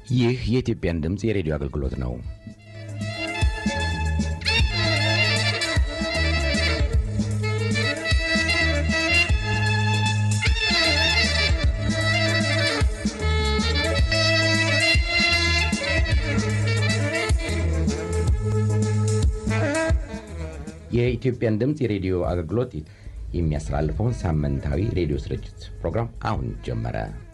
ይህ የኢትዮጵያን ድምፅ የሬዲዮ አገልግሎት ነው። የኢትዮጵያን ድምፅ የሬዲዮ አገልግሎት የሚያስተላልፈውን ሳምንታዊ ሬዲዮ ስርጭት ፕሮግራም አሁን ጀመረ።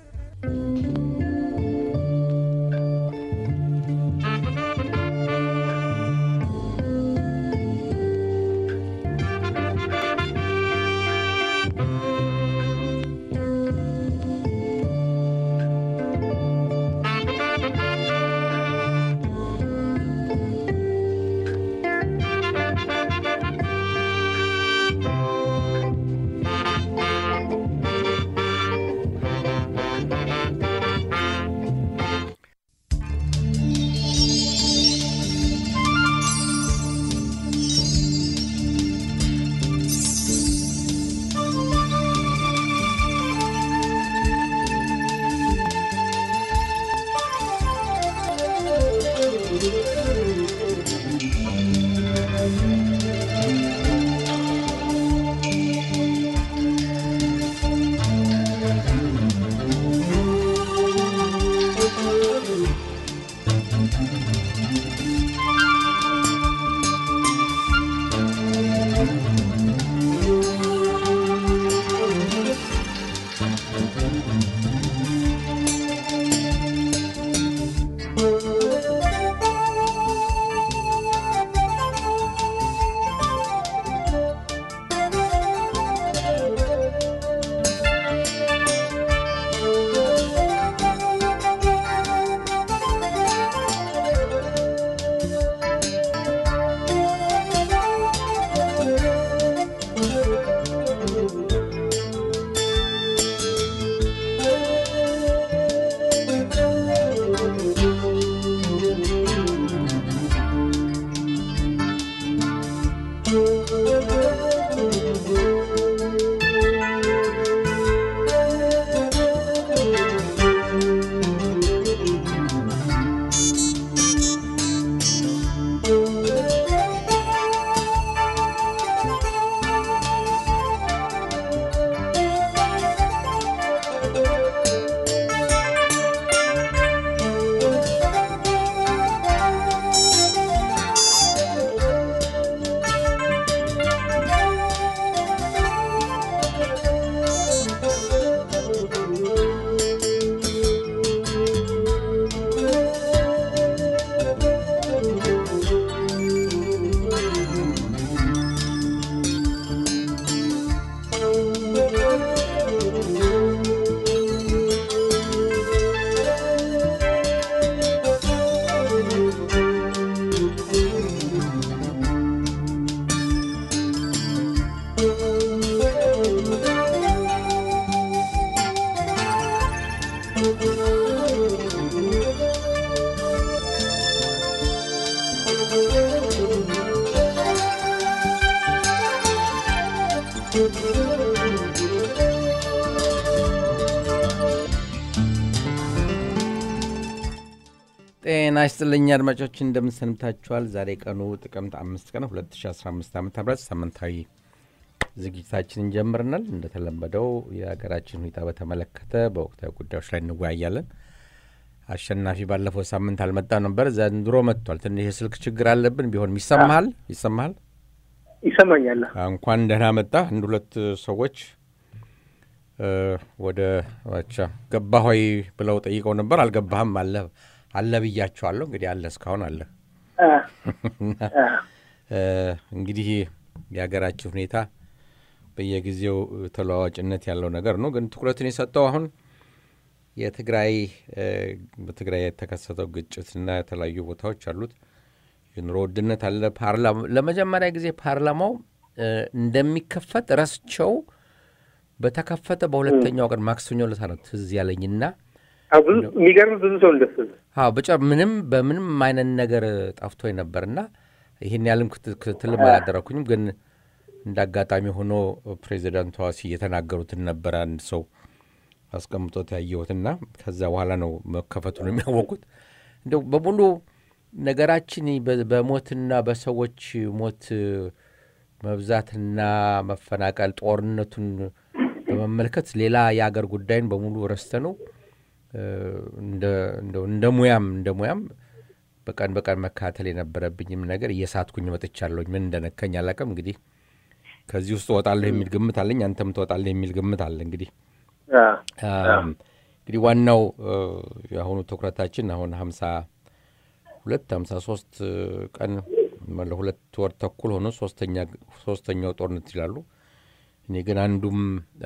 ጤና ይስጥልኝ አድማጮች፣ እንደምንሰንብታችኋል። ዛሬ ቀኑ ጥቅምት አምስት ቀን 2015 ዓ ም ሳምንታዊ ዝግጅታችንን ጀምረናል። እንደተለመደው የሀገራችን ሁኔታ በተመለከተ በወቅታዊ ጉዳዮች ላይ እንወያያለን። አሸናፊ ባለፈው ሳምንት አልመጣ ነበር፣ ዘንድሮ መጥቷል። ትንሽ የስልክ ችግር አለብን። ቢሆንም ይሰማሃል ይሰማሃል? ይሰማኛል። እንኳን ደህና መጣ። አንድ ሁለት ሰዎች ወደ ቻ ገባ ሆይ ብለው ጠይቀው ነበር። አልገባህም አለ አለ ብያቸዋለሁ። እንግዲህ አለ እስካሁን አለ። እንግዲህ የሀገራችን ሁኔታ በየጊዜው ተለዋዋጭነት ያለው ነገር ነው። ግን ትኩረትን የሰጠው አሁን የትግራይ በትግራይ የተከሰተው ግጭትና የተለያዩ ቦታዎች አሉት የኑሮ ውድነት አለ። ለመጀመሪያ ጊዜ ፓርላማው እንደሚከፈት ረስቸው በተከፈተ በሁለተኛው ቀን ማክሰኞ ዕለት ነው ትዝ ያለኝና የሚገርም ብዙ ሰው እንደሱ ብቻ ምንም በምንም አይነት ነገር ጠፍቶ ነበርና ይህን ያህልም ክትትልም አላደረኩኝም። ግን እንደ አጋጣሚ ሆኖ ፕሬዚዳንቷ የተናገሩትን ነበረ አንድ ሰው አስቀምጦት ያየሁትና ከዛ በኋላ ነው መከፈቱን የሚያወቁት። እንደው በሙሉ ነገራችን በ- በሞትና በሰዎች ሞት መብዛትና መፈናቀል ጦርነቱን በመመልከት ሌላ የአገር ጉዳይን በሙሉ ረስተ ነው እንደ ሙያም እንደ ሙያም በቀን በቀን መካተል የነበረብኝም ነገር እየሳትኩኝ መጥቻለሁኝ። ምን እንደነከኝ አላውቅም። እንግዲህ ከዚህ ውስጥ እወጣለሁ የሚል ግምት አለኝ። አንተም ትወጣለህ የሚል ግምት አለ። እንግዲህ እንግዲህ ዋናው የአሁኑ ትኩረታችን አሁን ሀምሳ ሁለት ሀምሳ ሶስት ቀን ለሁለት ወር ተኩል ሆኖ ሶስተኛው ጦርነት ይላሉ። እኔ ግን አንዱም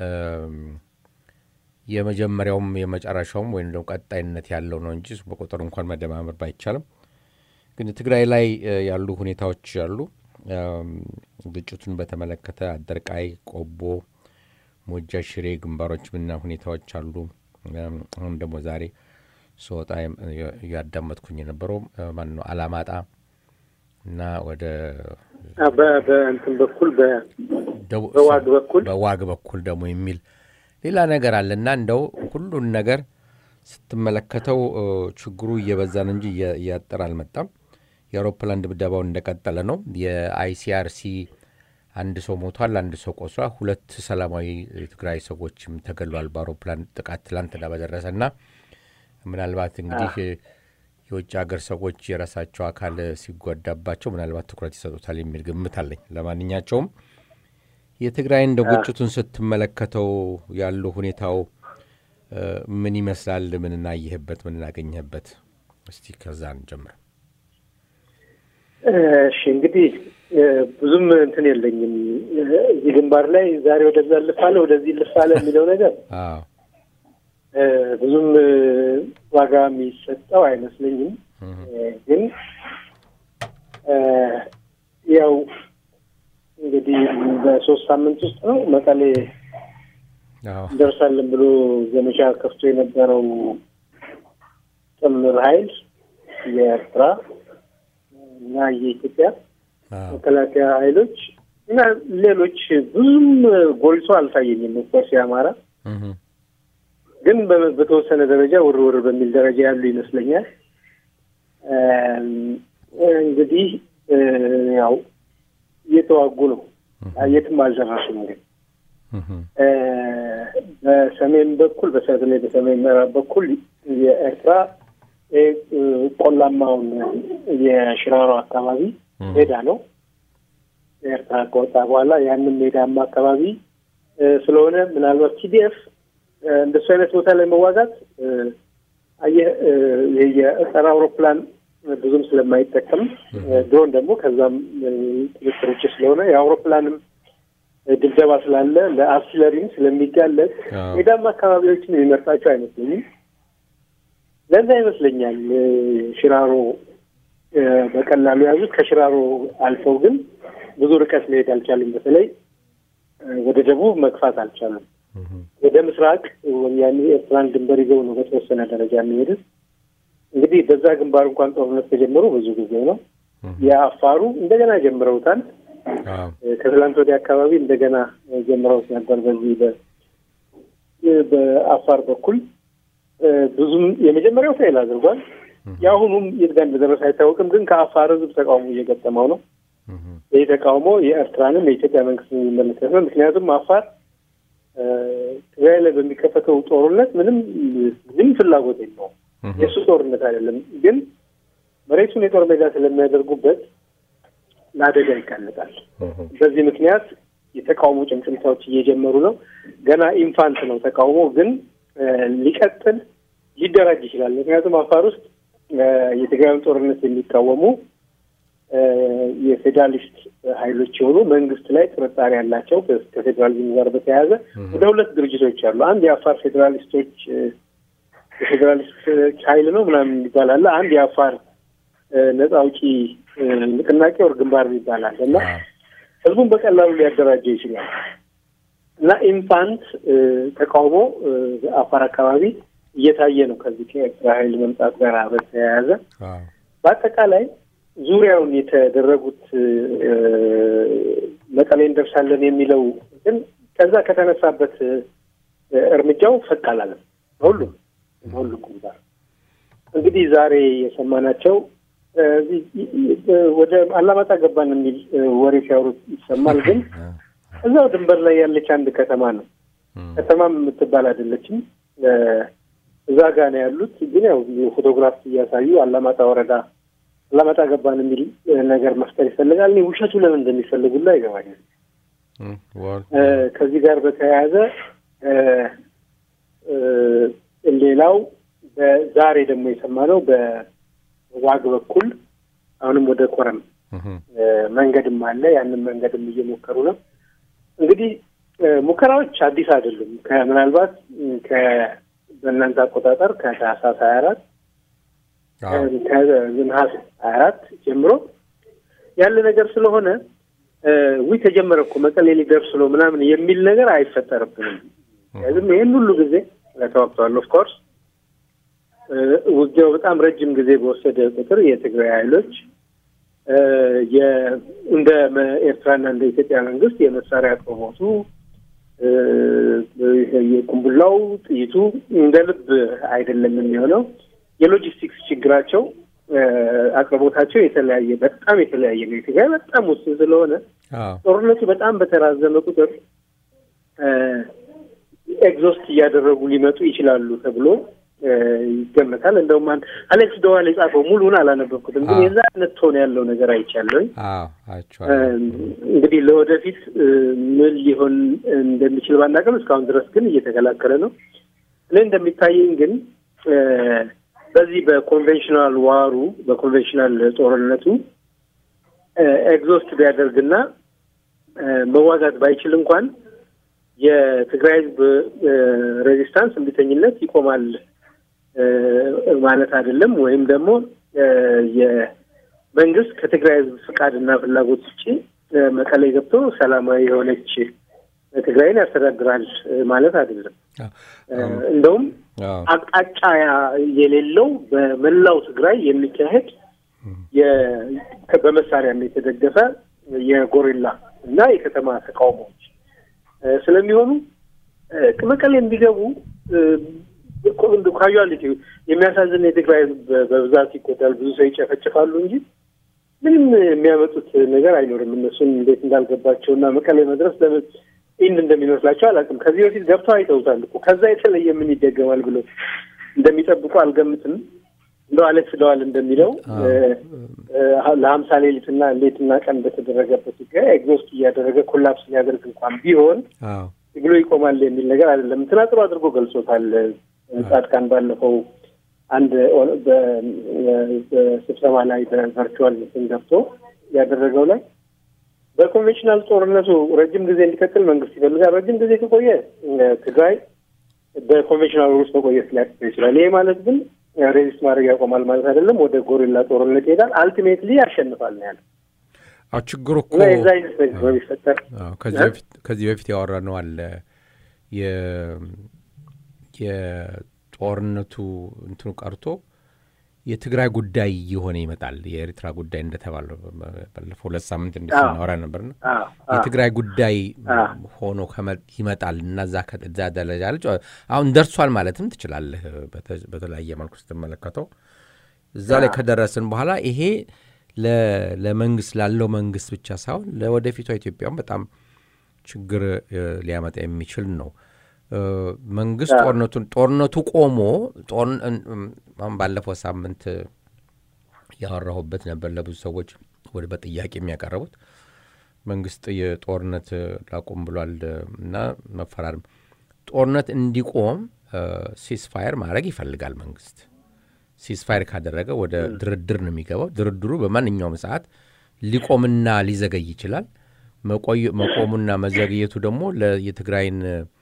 የመጀመሪያውም የመጨረሻውም ወይም ደግሞ ቀጣይነት ያለው ነው እንጂ በቁጥር እንኳን መደማመር ባይቻልም ግን ትግራይ ላይ ያሉ ሁኔታዎች አሉ። ግጭቱን በተመለከተ አደርቃይ፣ ቆቦ፣ ሞጃ፣ ሽሬ ግንባሮች ምና ሁኔታዎች አሉ። አሁን ደግሞ ዛሬ ስወጣ እያዳመጥኩኝ የነበረው ማን ነው አላማጣ እና ወደ በእንትን በኩል በዋግ በኩል በዋግ በኩል ደግሞ የሚል ሌላ ነገር አለ እና እንደው ሁሉን ነገር ስትመለከተው ችግሩ እየበዛ ነው እንጂ እያጠር አልመጣም። የአውሮፕላን ድብደባውን እንደቀጠለ ነው። የአይሲአርሲ አንድ ሰው ሞቷል፣ አንድ ሰው ቆስሏል። ሁለት ሰላማዊ የትግራይ ሰዎችም ተገሏል በአውሮፕላን ጥቃት ትላንትና በደረሰ እና ምናልባት እንግዲህ የውጭ ሀገር ሰዎች የራሳቸው አካል ሲጎዳባቸው ምናልባት ትኩረት ይሰጡታል የሚል ግምት አለኝ። ለማንኛቸውም የትግራይ እንደ ግጭቱን ስትመለከተው ያሉ ሁኔታው ምን ይመስላል? ምን እናየህበት? ምን እናገኘህበት? እስቲ ከዛ እንጀምር። እሺ እንግዲህ ብዙም እንትን የለኝም እዚህ ግንባር ላይ ዛሬ ወደዛ ልፋለ ወደዚህ ልፋለ የሚለው ነገር ብዙም ዋጋ የሚሰጠው አይመስለኝም። ግን ያው እንግዲህ በሶስት ሳምንት ውስጥ ነው መቀሌ እንደርሳለን ብሎ ዘመቻ ከፍቶ የነበረው ጥምር ኃይል የኤርትራ እና የኢትዮጵያ መከላከያ ኃይሎች እና ሌሎች ብዙም ጎልቶ አልታየኝም። ኦፍኮርስ የአማራ ግን በተወሰነ ደረጃ ውርውር በሚል ደረጃ ያሉ ይመስለኛል። እንግዲህ ያው እየተዋጉ ነው። የትም አልደረሱም። ግን በሰሜን በኩል በተለይ በሰሜን ምዕራብ በኩል የኤርትራ ቆላማውን የሽራሮ አካባቢ ሜዳ ነው። ኤርትራ ከወጣ በኋላ ያንን ሜዳማ አካባቢ ስለሆነ ምናልባት ቲዲኤፍ እንደሱ አይነት ቦታ ላይ መዋጋት አየህ የጸረ አውሮፕላን ብዙም ስለማይጠቀም ድሮን ደግሞ ከዛም ቁጥጥር ውጭ ስለሆነ የአውሮፕላንም ድብደባ ስላለ ለአርቲለሪም ስለሚጋለጥ ሜዳማ አካባቢዎችን የሚመርጣቸው አይመስለኝም። ለዛ ይመስለኛል ሽራሮ በቀላሉ ያዙት። ከሽራሮ አልፈው ግን ብዙ ርቀት መሄድ አልቻሉም። በተለይ ወደ ደቡብ መግፋት አልቻሉም። ወደ ምስራቅ ወያኔ ኤርትራን ድንበር ይዘው ነው በተወሰነ ደረጃ የሚሄዱት። እንግዲህ በዛ ግንባር እንኳን ጦርነት ከጀመሩ ብዙ ጊዜ ነው። የአፋሩ እንደገና ጀምረውታል። ከትላንት ወዲያ አካባቢ እንደገና ጀምረውት ነበር። በዚህ በአፋር በኩል ብዙም የመጀመሪያው ፌል አድርጓል። የአሁኑም የት ጋር እንደደረሰ አይታወቅም። ግን ከአፋር ሕዝብ ተቃውሞ እየገጠመው ነው። ይህ ተቃውሞ የኤርትራንም የኢትዮጵያ መንግስት የሚመለከት ነው። ምክንያቱም አፋር ትግራይ ላይ በሚከፈተው ጦርነት ምንም ምንም ፍላጎት የለውም። የእሱ ጦርነት አይደለም። ግን መሬቱን የጦር ሜዳ ስለሚያደርጉበት ለአደጋ ይጋለጣል። በዚህ ምክንያት የተቃውሞ ጭምጭምታዎች እየጀመሩ ነው። ገና ኢንፋንት ነው ተቃውሞ፣ ግን ሊቀጥል ሊደራጅ ይችላል። ምክንያቱም አፋር ውስጥ የትግራዩን ጦርነት የሚቃወሙ የፌዴራሊስት ኃይሎች የሆኑ መንግስት ላይ ጥርጣሬ ያላቸው ከፌዴራሊዝም ጋር በተያያዘ ወደ ሁለት ድርጅቶች አሉ። አንድ የአፋር ፌዴራሊስቶች የፌዴራሊስት ኃይል ነው ምናምን የሚባል አለ። አንድ የአፋር ነጻ አውጪ ንቅናቄ ወር ግንባር ይባላል እና ህዝቡን በቀላሉ ሊያደራጀው ይችላል እና ኢንፋንት ተቃውሞ አፋር አካባቢ እየታየ ነው ከዚህ ከኤርትራ ኃይል መምጣት ጋር በተያያዘ በአጠቃላይ ዙሪያውን የተደረጉት መቀሌ እንደርሳለን የሚለው ግን ከዛ ከተነሳበት እርምጃው ፈቅ አላለም። በሁሉም በሁሉም ግንባር እንግዲህ ዛሬ የሰማናቸው ወደ አላማጣ ገባን የሚል ወሬ ሲያወሩት ይሰማል። ግን እዛው ድንበር ላይ ያለች አንድ ከተማ ነው። ከተማም የምትባል አይደለችም። እዛ ጋ ነው ያሉት። ግን ያው ፎቶግራፍ እያሳዩ አላማጣ ወረዳ አላማጣ ገባን የሚል ነገር መፍጠር ይፈልጋል። እኔ ውሸቱ ለምን እንደሚፈልጉላ አይገባኝም። ከዚህ ጋር በተያያዘ ሌላው በዛሬ ደግሞ የሰማነው በዋግ በኩል አሁንም ወደ ኮረም መንገድም አለ። ያንን መንገድም እየሞከሩ ነው። እንግዲህ ሙከራዎች አዲስ አይደሉም። ምናልባት በእናንተ አቆጣጠር ከታህሳስ ሀያ አራት ከነሐሴ ሀያ አራት ጀምሮ ያለ ነገር ስለሆነ ዊ ተጀመረ እኮ መቀሌ ሊደርስ ነው ምናምን የሚል ነገር አይፈጠርብንም። ዝም ይህን ሁሉ ጊዜ ተዋግተዋል። ኦፍኮርስ ውጊያው በጣም ረጅም ጊዜ በወሰደ ቁጥር የትግራይ ኃይሎች እንደ ኤርትራና እንደ ኢትዮጵያ መንግስት የመሳሪያ አቅርቦቱ የቁምቡላው ጥይቱ እንደ ልብ አይደለም የሚሆነው። የሎጂስቲክስ ችግራቸው አቅርቦታቸው የተለያየ በጣም የተለያየ ነው። የትግራይ በጣም ውስን ስለሆነ ጦርነቱ በጣም በተራዘመ ቁጥር ኤግዞስት እያደረጉ ሊመጡ ይችላሉ ተብሎ ይገመታል። እንደውም አሌክስ ደዋል የጻፈው ሙሉን አላነበብኩትም፣ ግን የዛ አይነት ቶን ያለው ነገር አይቻለኝ። እንግዲህ ለወደፊት ምን ሊሆን እንደሚችል ባናውቅም እስካሁን ድረስ ግን እየተከላከለ ነው። እኔ እንደሚታየኝ ግን በዚህ በኮንቬንሽናል ዋሩ በኮንቬንሽናል ጦርነቱ ኤግዞስት ቢያደርግና መዋጋት ባይችል እንኳን የትግራይ ሕዝብ ሬዚስታንስ እምቢተኝነት ይቆማል ማለት አይደለም። ወይም ደግሞ የመንግስት ከትግራይ ሕዝብ ፍቃድና ፍላጎት ውጭ መቀሌ ገብቶ ሰላማዊ የሆነች ትግራይን ያስተዳድራል ማለት አይደለም። እንደውም አቅጣጫ የሌለው በመላው ትግራይ የሚካሄድ በመሳሪያም የተደገፈ የጎሪላ እና የከተማ ተቃውሞዎች ስለሚሆኑ መቀሌ እንዲገቡ ካዩአሊቲ የሚያሳዝን የትግራይ ህዝብ በብዛት ይጎዳል፣ ብዙ ሰው ይጨፈጭፋሉ እንጂ ምንም የሚያመጡት ነገር አይኖርም። እነሱን እንዴት እንዳልገባቸው እና መቀሌ መድረስ ለምን ኢንድ እንደሚመስላቸው አላውቅም። ከዚህ በፊት ገብተው አይተውታል እኮ ከዛ የተለየ ምን ይደገማል ብሎ እንደሚጠብቁ አልገምትም። እንደው አሌክስ ደዋል እንደሚለው ለሀምሳ ሌሊትና ሌትና ቀን በተደረገበት ውጊያ ኤግዞስት እያደረገ ኮላፕስ ሊያደርግ እንኳን ቢሆን ትግሎ ይቆማል የሚል ነገር አይደለም። እንትና ጥሩ አድርጎ ገልጾታል። ጻድቃን ባለፈው አንድ በስብሰባ ላይ በቨርቹዋል እንትን ገብቶ ያደረገው ላይ በኮንቬንሽናል ጦርነቱ ረጅም ጊዜ እንዲቀጥል መንግስት ይፈልጋል። ረጅም ጊዜ ከቆየ ትግራይ በኮንቬንሽናል ውስጥ መቆየት ሊያቅተው ይችላል። ይሄ ማለት ግን ሬዚስት ማድረግ ያቆማል ማለት አይደለም። ወደ ጎሪላ ጦርነት ይሄዳል። አልቲሜትሊ ያሸንፋል ነው ያለው። አዎ ችግሩ እኮ የዛ አይነት ነገር ቢፈጠር ከዚህ በፊት ያወራ ነው አለ የጦርነቱ እንትኑ ቀርቶ የትግራይ ጉዳይ እየሆነ ይመጣል። የኤርትራ ጉዳይ እንደተባለው ባለፈው ሁለት ሳምንት እንደ ስናወራ ነበርና የትግራይ ጉዳይ ሆኖ ይመጣል እና እዛ ደረጃ ልጅ አሁን ደርሷል ማለትም ትችላለህ። በተለያየ መልኩ ስትመለከተው እዛ ላይ ከደረስን በኋላ ይሄ ለመንግስት ላለው መንግስት ብቻ ሳይሆን ለወደፊቷ ኢትዮጵያም በጣም ችግር ሊያመጣ የሚችል ነው። መንግስት ጦርነቱን ጦርነቱ ቆሞ አሁን ባለፈው ሳምንት ያወራሁበት ነበር። ለብዙ ሰዎች ወደ በጥያቄ የሚያቀረቡት መንግስት የጦርነት ላቁም ብሏል እና መፈራረም ጦርነት እንዲቆም ሲስፋየር ማድረግ ይፈልጋል መንግስት። ሲስፋየር ካደረገ ወደ ድርድር ነው የሚገባው። ድርድሩ በማንኛውም ሰዓት ሊቆምና ሊዘገይ ይችላል። መቆሙና መዘግየቱ ደግሞ የትግራይን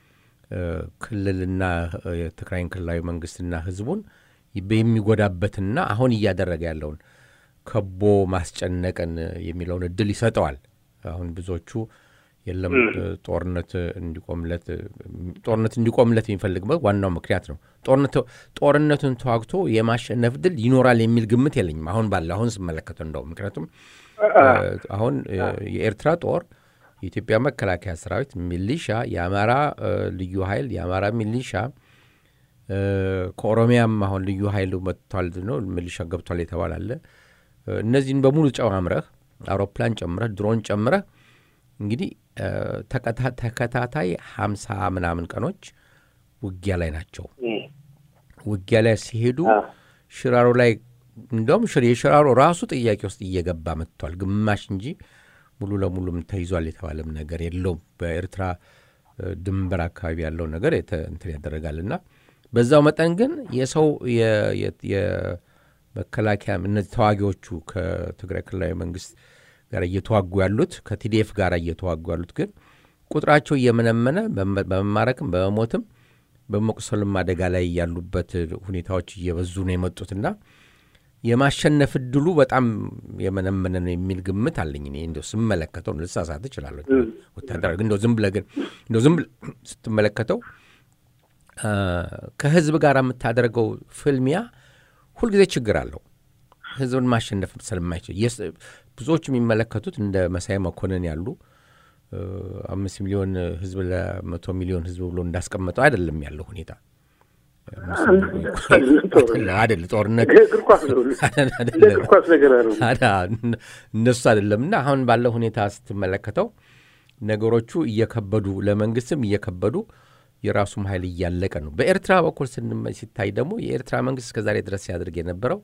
ክልልና የትግራይን ክልላዊ መንግስትና ህዝቡን የሚጎዳበትና አሁን እያደረገ ያለውን ከቦ ማስጨነቅን የሚለውን እድል ይሰጠዋል። አሁን ብዙዎቹ የለም ጦርነት እንዲቆምለት ጦርነት እንዲቆምለት የሚፈልግበት ዋናው ምክንያት ነው። ጦርነቱን ተዋግቶ የማሸነፍ ድል ይኖራል የሚል ግምት የለኝም አሁን ባለ አሁን ስመለከተው እንደው ምክንያቱም አሁን የኤርትራ ጦር የኢትዮጵያ መከላከያ ሰራዊት ሚሊሻ፣ የአማራ ልዩ ኃይል፣ የአማራ ሚሊሻ ከኦሮሚያም አሁን ልዩ ኃይል መጥቷል ነው ሚሊሻ ገብቷል የተባለ አለ። እነዚህን በሙሉ ጨማምረህ አውሮፕላን ጨምረህ ድሮን ጨምረህ እንግዲህ ተከታታይ ሀምሳ ምናምን ቀኖች ውጊያ ላይ ናቸው። ውጊያ ላይ ሲሄዱ ሽራሮ ላይ እንደውም የሽራሮ ራሱ ጥያቄ ውስጥ እየገባ መጥቷል። ግማሽ እንጂ ሙሉ ለሙሉም ተይዟል የተባለም ነገር የለውም። በኤርትራ ድንበር አካባቢ ያለው ነገር እንትን ያደረጋልና በዛው መጠን ግን የሰው የመከላከያ እነዚህ ተዋጊዎቹ ከትግራይ ክልላዊ መንግስት ጋር እየተዋጉ ያሉት ከቲዲኤፍ ጋር እየተዋጉ ያሉት ግን ቁጥራቸው እየመነመነ በመማረክም በመሞትም በመቁሰልም አደጋ ላይ ያሉበት ሁኔታዎች እየበዙ ነው የመጡትና የማሸነፍ እድሉ በጣም የመነመነ ነው የሚል ግምት አለኝ። እኔ እንደው ስመለከተው ልሳሳት እችላለሁ። ወታደራዊ ግን እንደው ዝም ብለህ ግን እንደው ዝም ብለህ ስትመለከተው ከህዝብ ጋር የምታደርገው ፍልሚያ ሁልጊዜ ችግር አለው። ህዝብን ማሸነፍ ስለማይችል ብዙዎች የሚመለከቱት እንደ መሳይ መኮንን ያሉ አምስት ሚሊዮን ህዝብ ለመቶ ሚሊዮን ህዝብ ብሎ እንዳስቀመጠው አይደለም ያለው ሁኔታ አይደል ጦርነት እነሱ አይደለም እና አሁን ባለው ሁኔታ ስትመለከተው ነገሮቹ እየከበዱ ለመንግስትም እየከበዱ የራሱም ኃይል እያለቀ ነው። በኤርትራ በኩል ሲታይ ደግሞ የኤርትራ መንግስት እስከዛሬ ድረስ ሲያደርግ የነበረው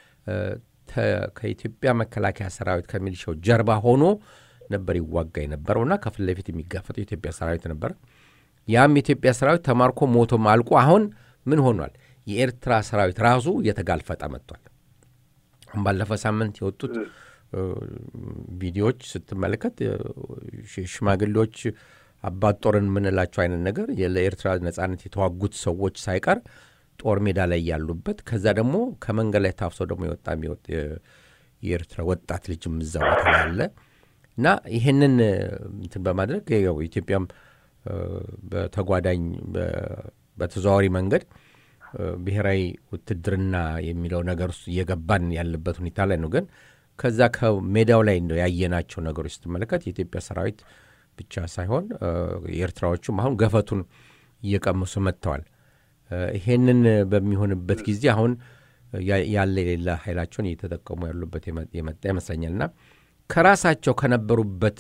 ከኢትዮጵያ መከላከያ ሰራዊት ከሚሊሻው ጀርባ ሆኖ ነበር ይዋጋ የነበረውና ከፊት ለፊት የሚጋፈጠው የኢትዮጵያ ሰራዊት ነበር። ያም የኢትዮጵያ ሰራዊት ተማርኮ ሞቶም አልቆ አሁን ምን ሆኗል? የኤርትራ ሰራዊት ራሱ እየተጋልፈጠ መጥቷል። ባለፈ ሳምንት የወጡት ቪዲዮዎች ስትመለከት ሽማግሌዎች አባት ጦርን የምንላቸው አይነት ነገር ለኤርትራ ነጻነት የተዋጉት ሰዎች ሳይቀር ጦር ሜዳ ላይ ያሉበት ከዛ ደግሞ ከመንገድ ላይ ታፍሶ ደግሞ የወጣ የኤርትራ ወጣት ልጅም እዛ ቦታ ላይ አለ እና ይህንን እንትን በማድረግ ያው ኢትዮጵያም በተጓዳኝ በተዘዋዋሪ መንገድ ብሔራዊ ውትድርና የሚለው ነገር ውስጥ እየገባን ያለበት ሁኔታ ላይ ነው። ግን ከዛ ከሜዳው ላይ ነው ያየናቸው ነገሮች ስትመለከት የኢትዮጵያ ሰራዊት ብቻ ሳይሆን የኤርትራዎቹም አሁን ገፈቱን እየቀመሱ መጥተዋል። ይሄንን በሚሆንበት ጊዜ አሁን ያለ የሌላ ኃይላቸውን እየተጠቀሙ ያሉበት የመጣ ይመስለኛል እና ከራሳቸው ከነበሩበት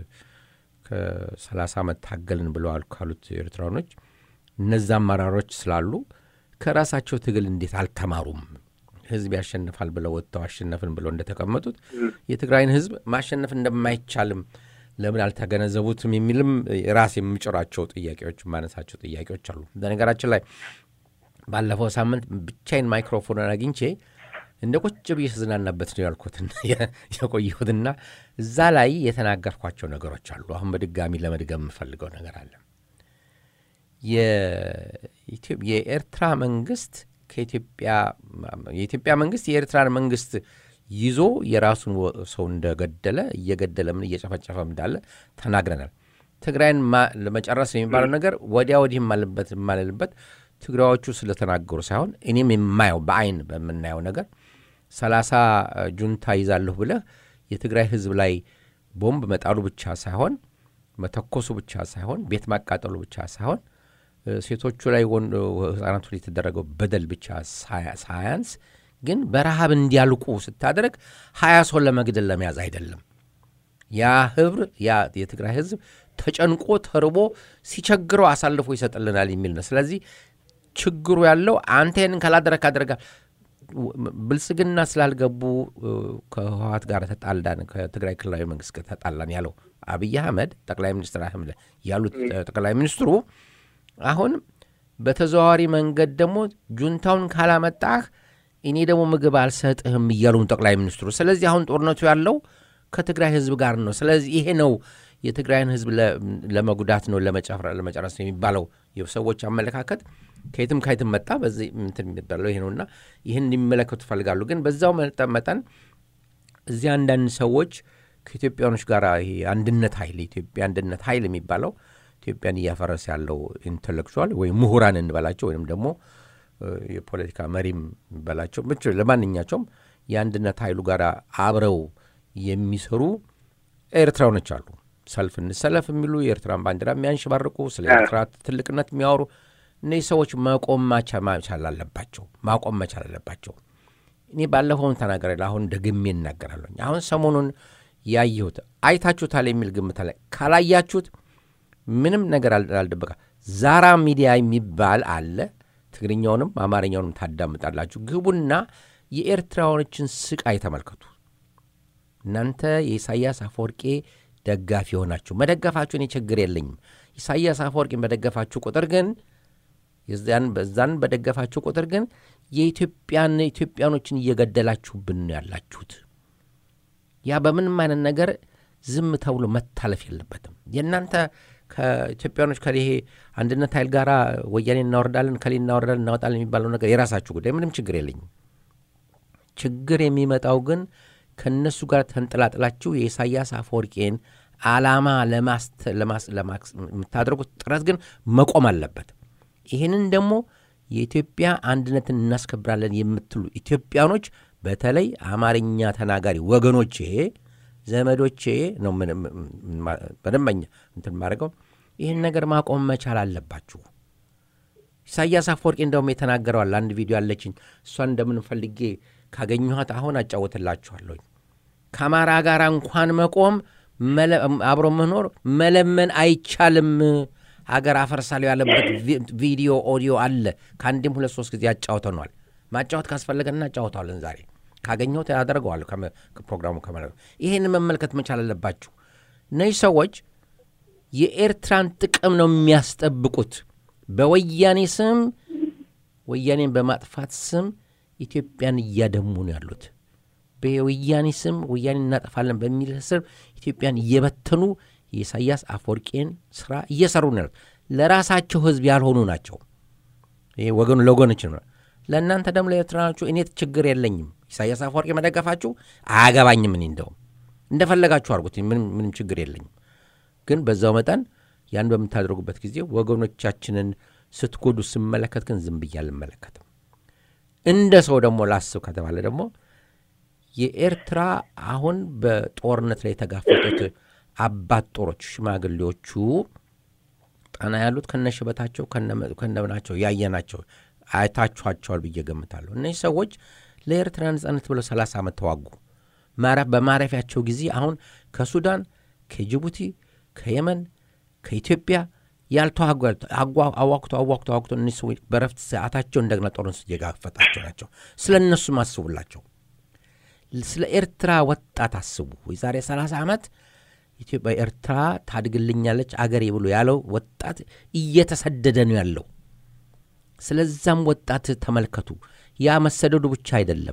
ከሰላሳ ዓመት ታገልን ብለዋል ካሉት ኤርትራኖች እነዛ አመራሮች ስላሉ ከራሳቸው ትግል እንዴት አልተማሩም? ህዝብ ያሸንፋል ብለው ወጥተው አሸነፍን ብለው እንደተቀመጡት የትግራይን ህዝብ ማሸነፍ እንደማይቻልም ለምን አልተገነዘቡትም? የሚልም ራስ የምጭራቸው ጥያቄዎች የማነሳቸው ጥያቄዎች አሉ። በነገራችን ላይ ባለፈው ሳምንት ብቻዬን ማይክሮፎንን አግኝቼ እንደ ቁጭ ብዬ ስዝናናበት ነው ያልኩትና የቆየሁትና እዛ ላይ የተናገርኳቸው ነገሮች አሉ። አሁን በድጋሚ ለመድገም የምፈልገው ነገር አለ። የኤርትራ መንግስት ከኢትዮጵያ የኢትዮጵያ መንግስት የኤርትራን መንግስት ይዞ የራሱን ሰው እንደገደለ እየገደለ ምን እየጨፈጨፈ እንዳለ ተናግረናል። ትግራይን ለመጨረስ የሚባለው ነገር ወዲያ ወዲህ ማለበት የማልልበት ትግራዮቹ ስለተናገሩ ሳይሆን እኔም የማየው በአይን በምናየው ነገር ሰላሳ ጁንታ ይዛለሁ ብለህ የትግራይ ህዝብ ላይ ቦምብ መጣሉ ብቻ ሳይሆን መተኮሱ ብቻ ሳይሆን ቤት ማቃጠሉ ብቻ ሳይሆን ሴቶቹ ላይ ህጻናቱ ላይ የተደረገው በደል ብቻ ሳያንስ ግን በረሃብ እንዲያልቁ ስታደረግ ሀያ ሰው ለመግደል ለመያዝ አይደለም። ያ ህብር ያ የትግራይ ህዝብ ተጨንቆ ተርቦ ሲቸግረው አሳልፎ ይሰጥልናል የሚል ነው። ስለዚህ ችግሩ ያለው አንተ ይህንን ካላደረግ አደረጋል ብልጽግና ስላልገቡ ከህወሀት ጋር ተጣላን፣ ከትግራይ ክልላዊ መንግስት ጋር ተጣላን ያለው አብይ አህመድ ጠቅላይ ሚኒስትር አህመድ ያሉት ጠቅላይ ሚኒስትሩ አሁን በተዘዋዋሪ መንገድ ደግሞ ጁንታውን ካላመጣህ እኔ ደግሞ ምግብ አልሰጥህም እያሉም ጠቅላይ ሚኒስትሩ። ስለዚህ አሁን ጦርነቱ ያለው ከትግራይ ህዝብ ጋር ነው። ስለዚህ ይሄ ነው የትግራይን ህዝብ ለመጉዳት ነው ለመጨረስ ነው የሚባለው የሰዎች አመለካከት ከየትም ከየትም መጣ። በዚህ እንትን የሚባለው ይሄ ነውና ይህን እንዲመለከቱ ይፈልጋሉ። ግን በዛው መጠን እዚህ አንዳንድ ሰዎች ከኢትዮጵያኖች ጋር ይሄ አንድነት ኃይል የኢትዮጵያ አንድነት ኃይል የሚባለው ኢትዮጵያን እያፈረሰ ያለው ኢንቴሌክቹዋል ወይም ምሁራን እንበላቸው ወይም ደግሞ የፖለቲካ መሪም እንበላቸው ብቻ ለማንኛቸውም የአንድነት ኃይሉ ጋር አብረው የሚሰሩ ኤርትራውያኖች አሉ። ሰልፍ እንሰለፍ የሚሉ የኤርትራን ባንዲራ የሚያንሸባርቁ ስለ ኤርትራ ትልቅነት የሚያወሩ እነዚህ ሰዎች መቆም መቻል አለባቸው። ማቆም መቻል አለባቸው። እኔ ባለፈውን ተናገረ አሁን ደግሜ እናገራለሁ። አሁን ሰሞኑን ያየሁት አይታችሁታል የሚል ግምት አለ። ካላያችሁት ምንም ነገር አልደበቃ። ዛራ ሚዲያ የሚባል አለ። ትግርኛውንም አማርኛውንም ታዳምጣላችሁ። ግቡና የኤርትራውያኖችን ስቃይ ተመልከቱ። እናንተ የኢሳያስ አፈወርቄ ደጋፊ የሆናችሁ መደገፋችሁ እኔ ችግር የለኝም። ኢሳያስ አፈወርቄን በደገፋችሁ ቁጥር ግን በዛን በደገፋችሁ ቁጥር ግን የኢትዮጵያን ኢትዮጵያኖችን እየገደላችሁብን ነው ያላችሁት። ያ በምንም አይነት ነገር ዝም ተብሎ መታለፍ የለበትም። የእናንተ ከኢትዮጵያኖች ከይሄ አንድነት ኃይል ጋር ወያኔ እናወርዳለን ከሌ እናወርዳለን እናወጣለን የሚባለው ነገር የራሳችሁ ጉዳይ፣ ምንም ችግር የለኝም። ችግር የሚመጣው ግን ከእነሱ ጋር ተንጠላጥላችሁ የኢሳያስ አፈወርቄን ዓላማ የምታደርጉት ጥረት ግን መቆም አለበት። ይህንን ደግሞ የኢትዮጵያ አንድነትን እናስከብራለን የምትሉ ኢትዮጵያኖች በተለይ አማርኛ ተናጋሪ ወገኖቼ፣ ዘመዶቼ ነው በደንበኛ እንትን ማድረገው ይህን ነገር ማቆም መቻል አለባችሁ። ኢሳያስ አፈወርቂ እንደውም የተናገረዋል። አንድ ቪዲዮ አለችኝ። እሷን እንደምን ፈልጌ ካገኘኋት አሁን አጫወትላችኋለሁኝ። ከአማራ ጋር እንኳን መቆም አብሮ መኖር መለመን አይቻልም ሀገር አፈርሳለሁ ያለበት ቪዲዮ ኦዲዮ አለ። ከአንድም ሁለት ሶስት ጊዜ ያጫውተኗል። ማጫወት ካስፈለገን እናጫወተዋለን። ዛሬ ካገኘሁት ያደርገዋል። ፕሮግራሙ ከመ ይህን መመልከት መቻል አለባችሁ። እነዚህ ሰዎች የኤርትራን ጥቅም ነው የሚያስጠብቁት። በወያኔ ስም ወያኔን በማጥፋት ስም ኢትዮጵያን እያደሙ ነው ያሉት። በወያኔ ስም ወያኔ እናጠፋለን በሚል ስር ኢትዮጵያን እየበተኑ የኢሳያስ አፈወርቄን ስራ እየሰሩ ነው ያሉት። ለራሳቸው ህዝብ ያልሆኑ ናቸው። ይሄ ወገኑ ለወገኖች ነው። ለእናንተ ደግሞ ለኤርትራኖቹ እኔ ችግር የለኝም። ኢሳያስ አፈወርቄ መደገፋችሁ አያገባኝም። እኔ እንደውም እንደፈለጋችሁ አድርጉት፣ ምንም ችግር የለኝም። ግን በዛው መጠን ያን በምታደርጉበት ጊዜ ወገኖቻችንን ስትጎዱ ስመለከት ግን ዝም ብዬ አልመለከትም። እንደ ሰው ደግሞ ላስብ ከተባለ ደግሞ የኤርትራ አሁን በጦርነት ላይ የተጋፈጡት አባት ጦሮች ሽማግሌዎቹ ጠና ያሉት ከነሽበታቸው ከነምናቸው ያየናቸው አይታችኋቸዋል ብዬ ገምታለሁ። እነዚህ ሰዎች ለኤርትራ ነጻነት ብለው ሰላሳ ዓመት ተዋጉ። በማረፊያቸው ጊዜ አሁን ከሱዳን፣ ከጅቡቲ፣ ከየመን፣ ከኢትዮጵያ ያልተዋጉ አዋክቶ አዋክቶ አዋክቶ እነዚህ ሰዎች በረፍት ሰዓታቸው እንደገና ጦርነት የጋፈጣቸው ናቸው። ስለ እነሱም አስቡላቸው። ስለ ኤርትራ ወጣት አስቡ። የዛሬ 30 ዓመት ኢትዮጵያ ኤርትራ ታድግልኛለች አገሬ ብሎ ያለው ወጣት እየተሰደደ ነው ያለው። ስለዛም ወጣት ተመልከቱ። ያ መሰደዱ ብቻ አይደለም፣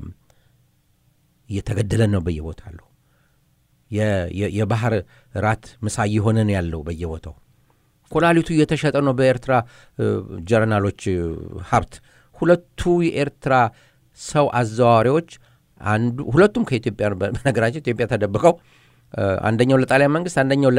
እየተገደለ ነው በየቦታው። የባህር ራት ምሳ እየሆነ ነው ያለው በየቦታው። ኮላሊቱ እየተሸጠ ነው በኤርትራ ጀርናሎች ሀብት። ሁለቱ የኤርትራ ሰው አዘዋዋሪዎች አንዱ ሁለቱም ከኢትዮጵያ በነገራችን ኢትዮጵያ ተደብቀው አንደኛው ለጣሊያን መንግስት አንደኛው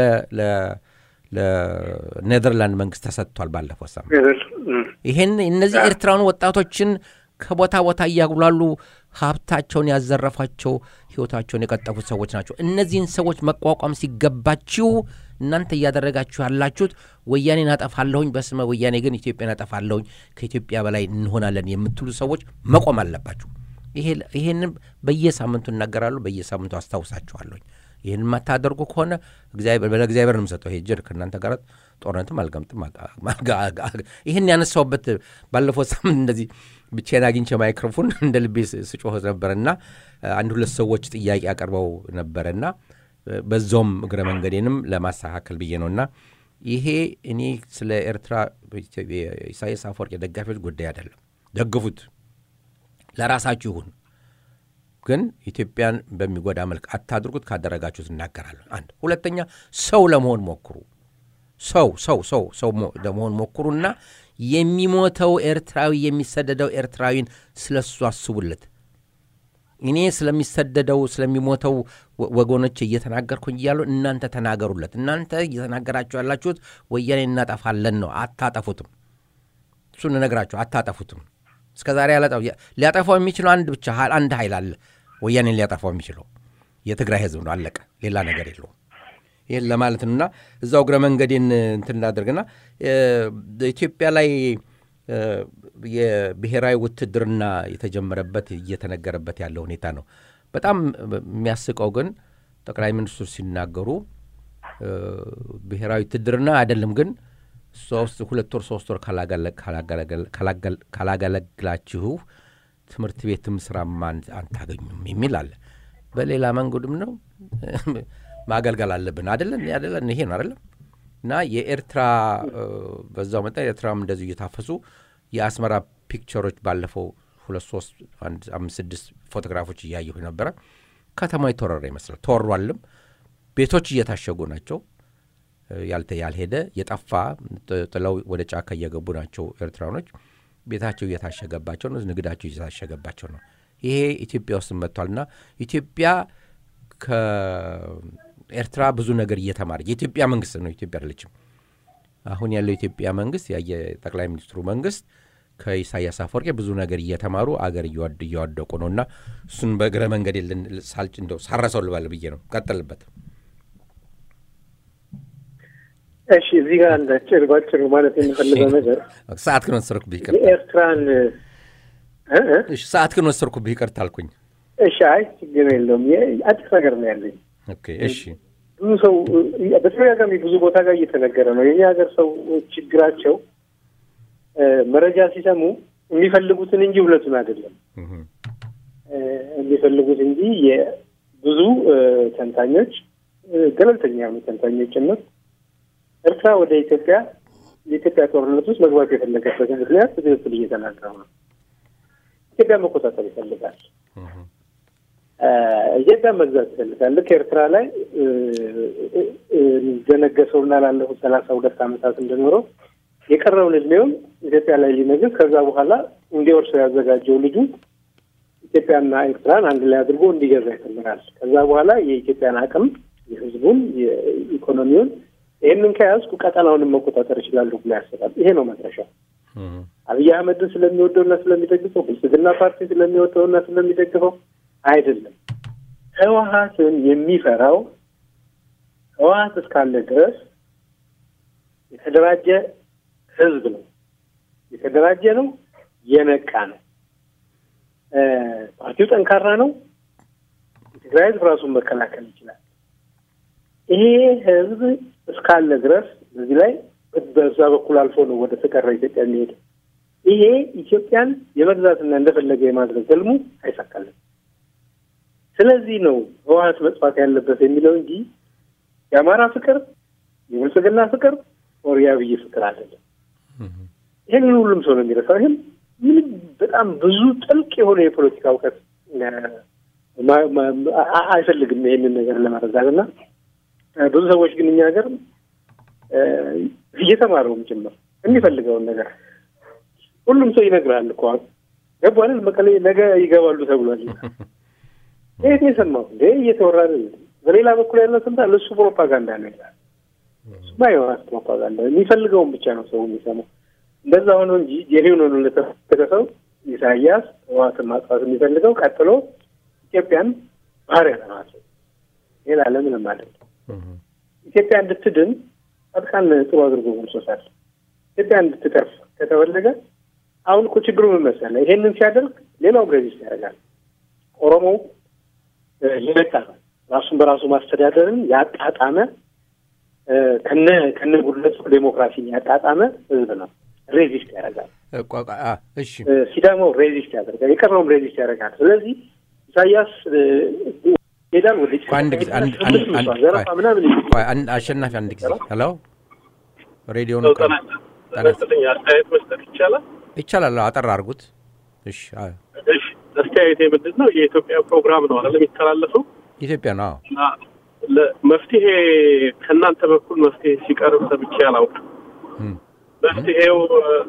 ለኔዘርላንድ መንግስት ተሰጥቷል ባለፈው ሳምንት። ይህን እነዚህ ኤርትራውን ወጣቶችን ከቦታ ቦታ እያጉላሉ ሀብታቸውን ያዘረፏቸው ህይወታቸውን የቀጠፉት ሰዎች ናቸው። እነዚህን ሰዎች መቋቋም ሲገባችሁ እናንተ እያደረጋችሁ ያላችሁት ወያኔን አጠፋለሁኝ፣ በስመ ወያኔ ግን ኢትዮጵያን አጠፋለሁኝ፣ ከኢትዮጵያ በላይ እንሆናለን የምትሉ ሰዎች መቆም አለባችሁ። ይሄንን በየሳምንቱ እናገራለሁ፣ በየሳምንቱ አስታውሳችኋለሁኝ። ይህን የማታደርጉ ከሆነ ለእግዚአብሔር ነው የምሰጠው። ይሄ ጅር ከእናንተ ጋር ጦርነትም አልገምጥም። ይህን ያነሳውበት ባለፈው ሳምንት እንደዚህ ብቻዬን አግኝቼ ማይክሮፎን እንደ ልቤ ስጮህ ነበረና አንድ ሁለት ሰዎች ጥያቄ አቀርበው ነበረና በዛውም እግረ መንገዴንም ለማስተካከል ብዬ ነውና ይሄ እኔ ስለ ኤርትራ ኢሳያስ አፈወርቂ ደጋፊዎች ጉዳይ አይደለም። ደግፉት፣ ለራሳችሁ ይሁን ግን ኢትዮጵያን በሚጎዳ መልክ አታድርጉት። ካደረጋችሁት እናገራለሁ። አንድ ሁለተኛ፣ ሰው ለመሆን ሞክሩ። ሰው ሰው ሰው ሰው ለመሆን ሞክሩና የሚሞተው ኤርትራዊ የሚሰደደው ኤርትራዊን ስለሱ አስቡለት። እኔ ስለሚሰደደው ስለሚሞተው ወገኖች እየተናገርኩኝ እያሉ እናንተ ተናገሩለት። እናንተ እየተናገራችሁ ያላችሁት ወያኔ እናጠፋለን ነው። አታጠፉትም። እሱን እነግራችሁ አታጠፉትም። እስከ ዛሬ ሊያጠፋው የሚችለው አንድ ብቻ አንድ ኃይል አለ። ወያኔን ሊያጠፋው የሚችለው የትግራይ ህዝብ ነው። አለቀ። ሌላ ነገር የለውም። ይህን ለማለት ነው እና እዛው እግረ መንገዴን እንትን እናደርግና ኢትዮጵያ ላይ የብሔራዊ ውትድርና የተጀመረበት እየተነገረበት ያለው ሁኔታ ነው። በጣም የሚያስቀው ግን ጠቅላይ ሚኒስትሩ ሲናገሩ ብሔራዊ ውትድርና አይደለም ግን ሶስት ሁለት ወር ሶስት ወር ካላገለግላችሁ ትምህርት ቤትም ስራም አንታገኙም የሚል አለ። በሌላ መንገድም ነው ማገልገል አለብን አደለን አደለን ይሄ ነው አደለም እና የኤርትራ በዛው መጠን ኤርትራም እንደዚሁ እየታፈሱ የአስመራ ፒክቸሮች ባለፈው ሁለት ሶስት አንድ አምስት ስድስት ፎቶግራፎች እያየሁ ነበረ። ከተማ የተወረረ ይመስላል። ተወሯልም። ቤቶች እየታሸጉ ናቸው። ያልተ ያልሄደ የጠፋ ጥለው ወደ ጫካ እየገቡ ናቸው ኤርትራኖች። ቤታቸው እየታሸገባቸው ነው። ንግዳቸው እየታሸገባቸው ነው። ይሄ ኢትዮጵያ ውስጥ መጥቷልና ኢትዮጵያ ከኤርትራ ብዙ ነገር እየተማረ የኢትዮጵያ መንግስት ነው። ኢትዮጵያ አይደለችም። አሁን ያለው የኢትዮጵያ መንግስት የጠቅላይ ሚኒስትሩ መንግስት ከኢሳያስ አፈወርቄ ብዙ ነገር እየተማሩ አገር እያወደቁ ነው እና እሱን በእግረ መንገድ ሳልጭ እንደው ሳረሰው ልባል ብዬ ነው። ቀጥልበት። እሺ፣ እዚህ ጋር አንድ አጭር ባጭሩ ማለት የምፈልገው ነገር ሰዓት ግን ወሰድኩብህ ይቅርታ። የኤርትራን ሰዓት ግን ወሰድኩብህ ይቅርታ አልኩኝ። እሺ፣ አይ ችግር የለውም። አዲስ ነገር ነው ያለኝ። ኦኬ፣ እሺ። ብዙ ሰው በተደጋጋሚ ብዙ ቦታ ጋር እየተነገረ ነው። የኛ ሀገር ሰው ችግራቸው መረጃ ሲሰሙ የሚፈልጉትን እንጂ እውነቱን አይደለም የሚፈልጉት እንጂ የብዙ ተንታኞች ገለልተኛ የሆኑ ተንታኞች ጭምር ኤርትራ ወደ ኢትዮጵያ የኢትዮጵያ ጦርነት ውስጥ መግባት የፈለገበት ምክንያት በትክክል እየተናገሩ ነው። ኢትዮጵያ መቆጣጠር ይፈልጋል። ኢትዮጵያ መግዛት ይፈልጋል። ልክ ኤርትራ ላይ እንደነገሰውና ላለፉት ሰላሳ ሁለት ዓመታት እንደኖረው የቀረውን እድሜውን ኢትዮጵያ ላይ ሊነግስ ከዛ በኋላ እንዲወርሰው ያዘጋጀው ልጁ ኢትዮጵያና ኤርትራን አንድ ላይ አድርጎ እንዲገዛ ይፈልጋል። ከዛ በኋላ የኢትዮጵያን አቅም፣ የሕዝቡን፣ የኢኮኖሚውን ይህንን ከያዝኩ ቀጠናውንም መቆጣጠር ይችላሉ ብሎ ያስባል። ይሄ ነው መድረሻው። አብይ አህመድን ስለሚወደውና ስለሚደግፈው፣ ብልጽግና ፓርቲ ስለሚወደውና ስለሚደግፈው አይደለም። ህወሀትን የሚፈራው ህወሀት እስካለ ድረስ የተደራጀ ህዝብ ነው። የተደራጀ ነው። የነቃ ነው። ፓርቲው ጠንካራ ነው። የትግራይ ህዝብ ራሱን መከላከል ይችላል። ይሄ ህዝብ እስካለ ድረስ በዚህ ላይ በዛ በኩል አልፎ ነው ወደ ተቀረ ኢትዮጵያ የሚሄድ። ይሄ ኢትዮጵያን የመግዛትና እንደፈለገ የማድረግ ህልሙ አይሳካልም። ስለዚህ ነው ህወሀት መጥፋት ያለበት የሚለው እንጂ የአማራ ፍቅር፣ የብልጽግና ፍቅር ኦር የአብይ ፍቅር አይደለም። ይህንን ሁሉም ሰው ነው የሚረሳው። ይህም ምንም በጣም ብዙ ጥልቅ የሆነ የፖለቲካ እውቀት አይፈልግም ይህንን ነገር ለመረዳት እና ብዙ ሰዎች ግን እኛ ሀገር እየተማረውም ጭምር የሚፈልገውን ነገር ሁሉም ሰው ይነግራል እኮ ገባል መቀሌ ነገ ይገባሉ ተብሏል። ይህ የሰማው እንዴ እየተወራ በሌላ በኩል ያለው ስንታ ለእሱ ፕሮፓጋንዳ ነው ይላል። እሱማ የሆናት ፕሮፓጋንዳ የሚፈልገውን ብቻ ነው ሰው የሚሰማው። እንደዛ ሆኖ እንጂ ጄኒውን ሆኖ ለተፈለገ ሰው ኢሳያስ ህወሓትን ማጥፋት የሚፈልገው ቀጥሎ ኢትዮጵያን ባህር ያለማት ሌላ ለምንም አይደለም። ኢትዮጵያ እንድትድን ጻድቃን ጥሩ አድርጎ ገልጾታል። ኢትዮጵያ እንድትተርፍ ከተፈለገ አሁን እኮ ችግሩ ምን መሰለህ? ይሄንን ሲያደርግ ሌላውም ሬዚስት ያደርጋል። ኦሮሞው የነቃ ነው። ራሱን በራሱ ማስተዳደርን ያጣጣመ ከነ ከነ ጉድለቱ ዴሞክራሲን ያጣጣመ ህዝብ ነው። ሬዚስት ያደርጋል። እሺ ሲዳማው ሬዚስት ያደርጋል። የቀረውም ሬዚስት ያደርጋል። ስለዚህ ኢሳያስ ሄዳል ወደ ዘረፋ ምናምን አሸናፊ አንድ ጊዜ ሄሎ ሬዲዮ ጠነስልኝ አስተያየት መስጠት ይቻላል ይቻላል። አጠር አድርጉት። እሺ እሺ አስተያየቴ ምንድን ነው? የኢትዮጵያ ፕሮግራም ነው አይደል የሚተላለፈው? ኢትዮጵያ ነው። መፍትሄ ከእናንተ በኩል መፍትሄ ሲቀርብ ሰምቼ አላውቅም። መፍትሄው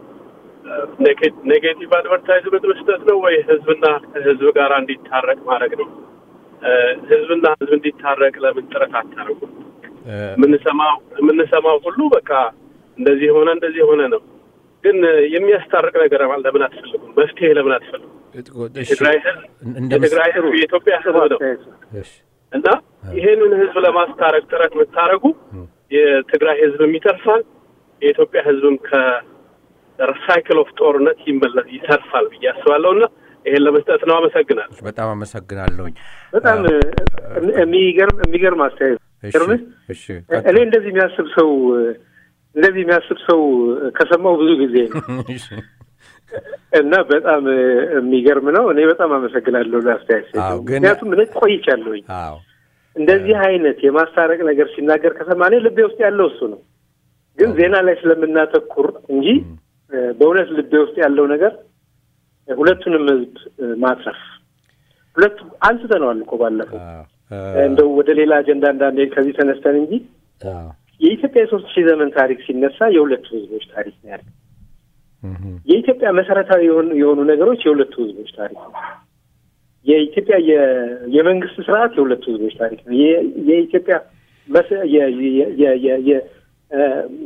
ኔጌቲቭ አድቨርታይዝመንት መስጠት ነው ወይ ህዝብና ህዝብ ጋር እንዲታረቅ ማድረግ ነው? ህዝብና ህዝብ እንዲታረቅ ለምን ጥረት አታደርጉ? የምንሰማው የምንሰማው ሁሉ በቃ እንደዚህ ሆነ እንደዚህ ሆነ ነው። ግን የሚያስታርቅ ነገር ለምን አትፈልጉም? መፍትሄ ለምን አትፈልጉም? የትግራይ ህዝብ የኢትዮጵያ ህዝብ ነው። እና ይሄንን ህዝብ ለማስታረቅ ጥረት የምታደርጉ የትግራይ ህዝብም ይተርፋል፣ የኢትዮጵያ ህዝብም ከሳይክል ኦፍ ጦርነት ይመለስ ይተርፋል ብዬ አስባለሁ እና ይሄን ለመስጠት ነው። አመሰግናለሁ። በጣም አመሰግናለሁኝ። በጣም የሚገርም የሚገርም አስተያየት ገርምህ። እሺ እኔ እንደዚህ የሚያስብ ሰው እንደዚህ የሚያስብ ሰው ከሰማሁ ብዙ ጊዜ ነው እና በጣም የሚገርም ነው። እኔ በጣም አመሰግናለሁ ለአስተያየት አዎ፣ ግን- ምክንያቱም እኔ ቆይቻለሁኝ አዎ እንደዚህ አይነት የማስታረቅ ነገር ሲናገር ከሰማ እኔ ልቤ ውስጥ ያለው እሱ ነው። ግን ዜና ላይ ስለምናተኩር እንጂ እ፣ በእውነት ልቤ ውስጥ ያለው ነገር እ፣ ሁለቱንም ህዝብ እ፣ ማትረፍ ሁለቱ አንስተነዋል እኮ ባለፈው አዎ እ፣ እንደው ወደ ሌላ አጀንዳ እንዳንሄድ ከዚህ ተነስተን እንጂ አዎ የኢትዮጵያ የሶስት ሺህ ዘመን ታሪክ ሲነሳ የሁለቱ ህዝቦች ታሪክ ነው ያለው። እህ የኢትዮጵያ መሰረታዊ የሆኑ የሆኑ ነገሮች የሁለቱ ህዝቦች ታሪክ ነው። የኢትዮጵያ የ- የመንግስት ስርዓት የሁለቱ ህዝቦች ታሪክ ነው። የ- የኢትዮጵያ መሰ- የ- የ- የ- የ- የ- እ፣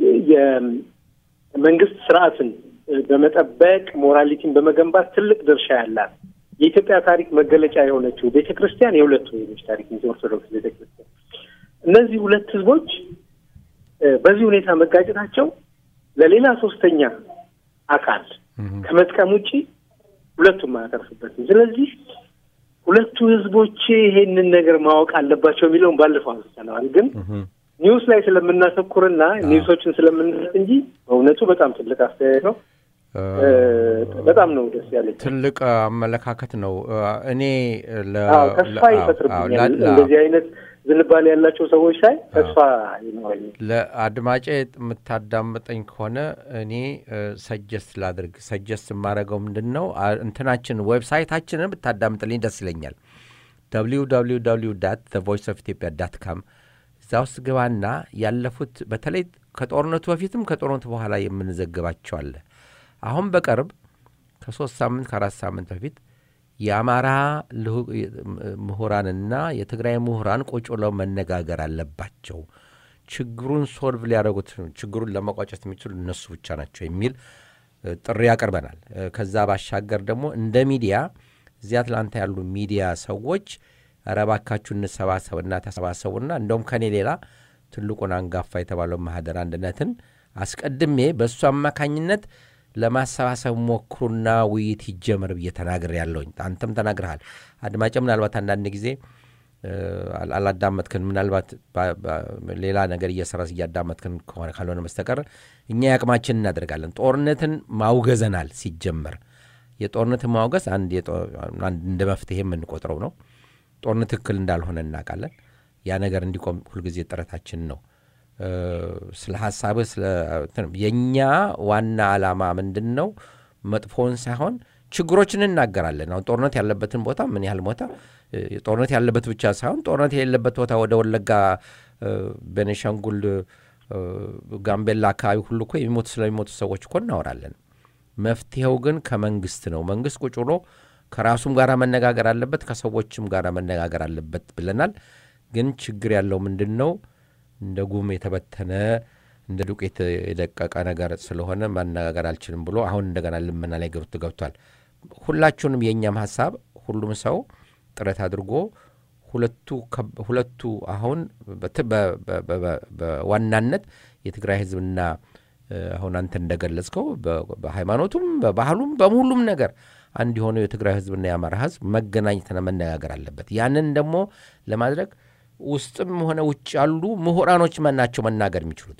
የመንግስት ስርዓትን በመጠበቅ ሞራሊቲን በመገንባት ትልቅ ድርሻ ያላት የኢትዮጵያ ታሪክ መገለጫ የሆነችው ቤተ ክርስቲያን የሁለቱ ህዝቦች ታሪክ ነው። ኦርቶዶክስ ቤተ ክርስቲያን እነዚህ ሁለት ህዝቦች እ፣ በዚህ ሁኔታ መጋጨታቸው ለሌላ ሶስተኛ አካል ከመጥቀም ውጪ ሁለቱም አያተርፉበትም። ስለዚህ ሁለቱ ህዝቦች ይሄንን ነገር ማወቅ አለባቸው የሚለውን ባለፈው አንስተነዋል። ግን ኒውስ ላይ ስለምናተኩርና ኒውሶችን ስለምንሰጥ እንጂ በእውነቱ በጣም ትልቅ አስተያየት ነው። እ፣ በጣም ነው ደስ ያለኝ። ትልቅ አመለካከት ነው። እኔ ለ- አዎ ተስፋ ለ- አዎ፣ ይፈጥርብኛል። ላ- ላ- እንደዚህ አይነት ዝንባሌ ያላቸው ሰዎች ሳይ ተስፋ ይኖረኛል። ለአድማጬ የምታዳምጠኝ ከሆነ እኔ ሰጀስት ላድርግ። ሰጀስት የማደርገው ምንድን ነው አ- እንትናችን ዌብሳይታችንን ብታዳምጥልኝ ደስ ይለኛል። www ዳት ቮይስ ኦፍ ኢትዮጵያ ዳት ካም እዛ ውስጥ ግባና ያለፉት በተለይ ከጦርነቱ በፊትም ከጦርነቱ በኋላ የምንዘግባቸው አለ። አሁን በቅርብ ከሶስት ሳምንት ከአራት ሳምንት በፊት የአማራ ልሁ- ምሁራንና የትግራይ ምሁራን ቁጭ ብለው መነጋገር አለባቸው። ችግሩን ሶልቭ ሊያደርጉት ችግሩን ለመቋጨት የሚችሉ እነሱ ብቻ ናቸው የሚል እ፣ ጥሪ ያቀርበናል። እ፣ ከዛ ባሻገር ደግሞ እንደ ሚዲያ እዚህ አትላንታ ያሉ ሚዲያ ሰዎች ኧረ እባካችሁ እንሰባሰብና ተሰባሰቡና እንደውም ከኔ ሌላ ትልቁን አንጋፋ የተባለው ማህደር አንድነትን አስቀድሜ በእሱ አማካኝነት ለማሰባሰብ ሞክሩና ውይይት ይጀመር ብዬ ተናግር ያለውኝ አንተም ተናግረሃል። አድማጭ ምናልባት አንዳንድ ጊዜ እ፣ አል- አላዳመጥክን ምናልባት ባ- ባ- ሌላ ነገር እየሰራስ እያዳመጥክን ከሆነ ካልሆነ በስተቀር እኛ ያቅማችን እናደርጋለን። ጦርነትን ማውገዘናል። ሲጀመር የጦርነትን ማውገዝ አንድ የጦ- አንድ እንደ መፍትሄ የምንቆጥረው ነው። ጦርነት ትክክል እንዳልሆነ እናውቃለን። ያ ነገር እንዲቆም ሁልጊዜ ጥረታችን ነው። እ፣ ስለ ሀሳብህ ስለ እንትን የእኛ ዋና ዓላማ ምንድን ነው? መጥፎውን ሳይሆን ችግሮችን እናገራለን። አሁን ጦርነት ያለበትን ቦታ ምን ያህል ቦታ እ፣ ጦርነት ያለበት ብቻ ሳይሆን ጦርነት የሌለበት ቦታ ወደ ወለጋ፣ እ፣ ቤኒሻንጉል፣ እ፣ ጋምቤላ አካባቢ ሁሉ እኮ የሚሞቱ ስለሚሞቱ ሰዎች እኮ እናወራለን። መፍትሄው ግን ከመንግስት ነው። መንግስት ቁጭ ብሎ ከራሱም ጋር መነጋገር አለበት፣ ከሰዎችም ጋር መነጋገር አለበት ብለናል። ግን ችግር ያለው ምንድን ነው? እንደ ጉም የተበተነ እንደ ዱቄት የደቀቀ ነገር ስለሆነ ማነጋገር አልችልም ብሎ አሁን እንደገና ልመና ላይ ገብቶ ገብቷል። ሁላችሁንም የእኛም ሀሳብ ሁሉም ሰው ጥረት አድርጎ ሁለቱ ከብ- ሁለቱ አሁን በት- በ- በ- በ- በዋናነት የትግራይ ህዝብና እ፣ አሁን አንተ እንደገለጽከው በ- በሃይማኖቱም በባህሉም በሁሉም ነገር አንድ የሆነው የትግራይ ህዝብና የአማራ ህዝብ መገናኘትና መነጋገር አለበት። ያንን ደግሞ ለማድረግ ውስጥም ሆነ ውጭ ያሉ ምሁራኖች ናቸው መናገር የሚችሉት።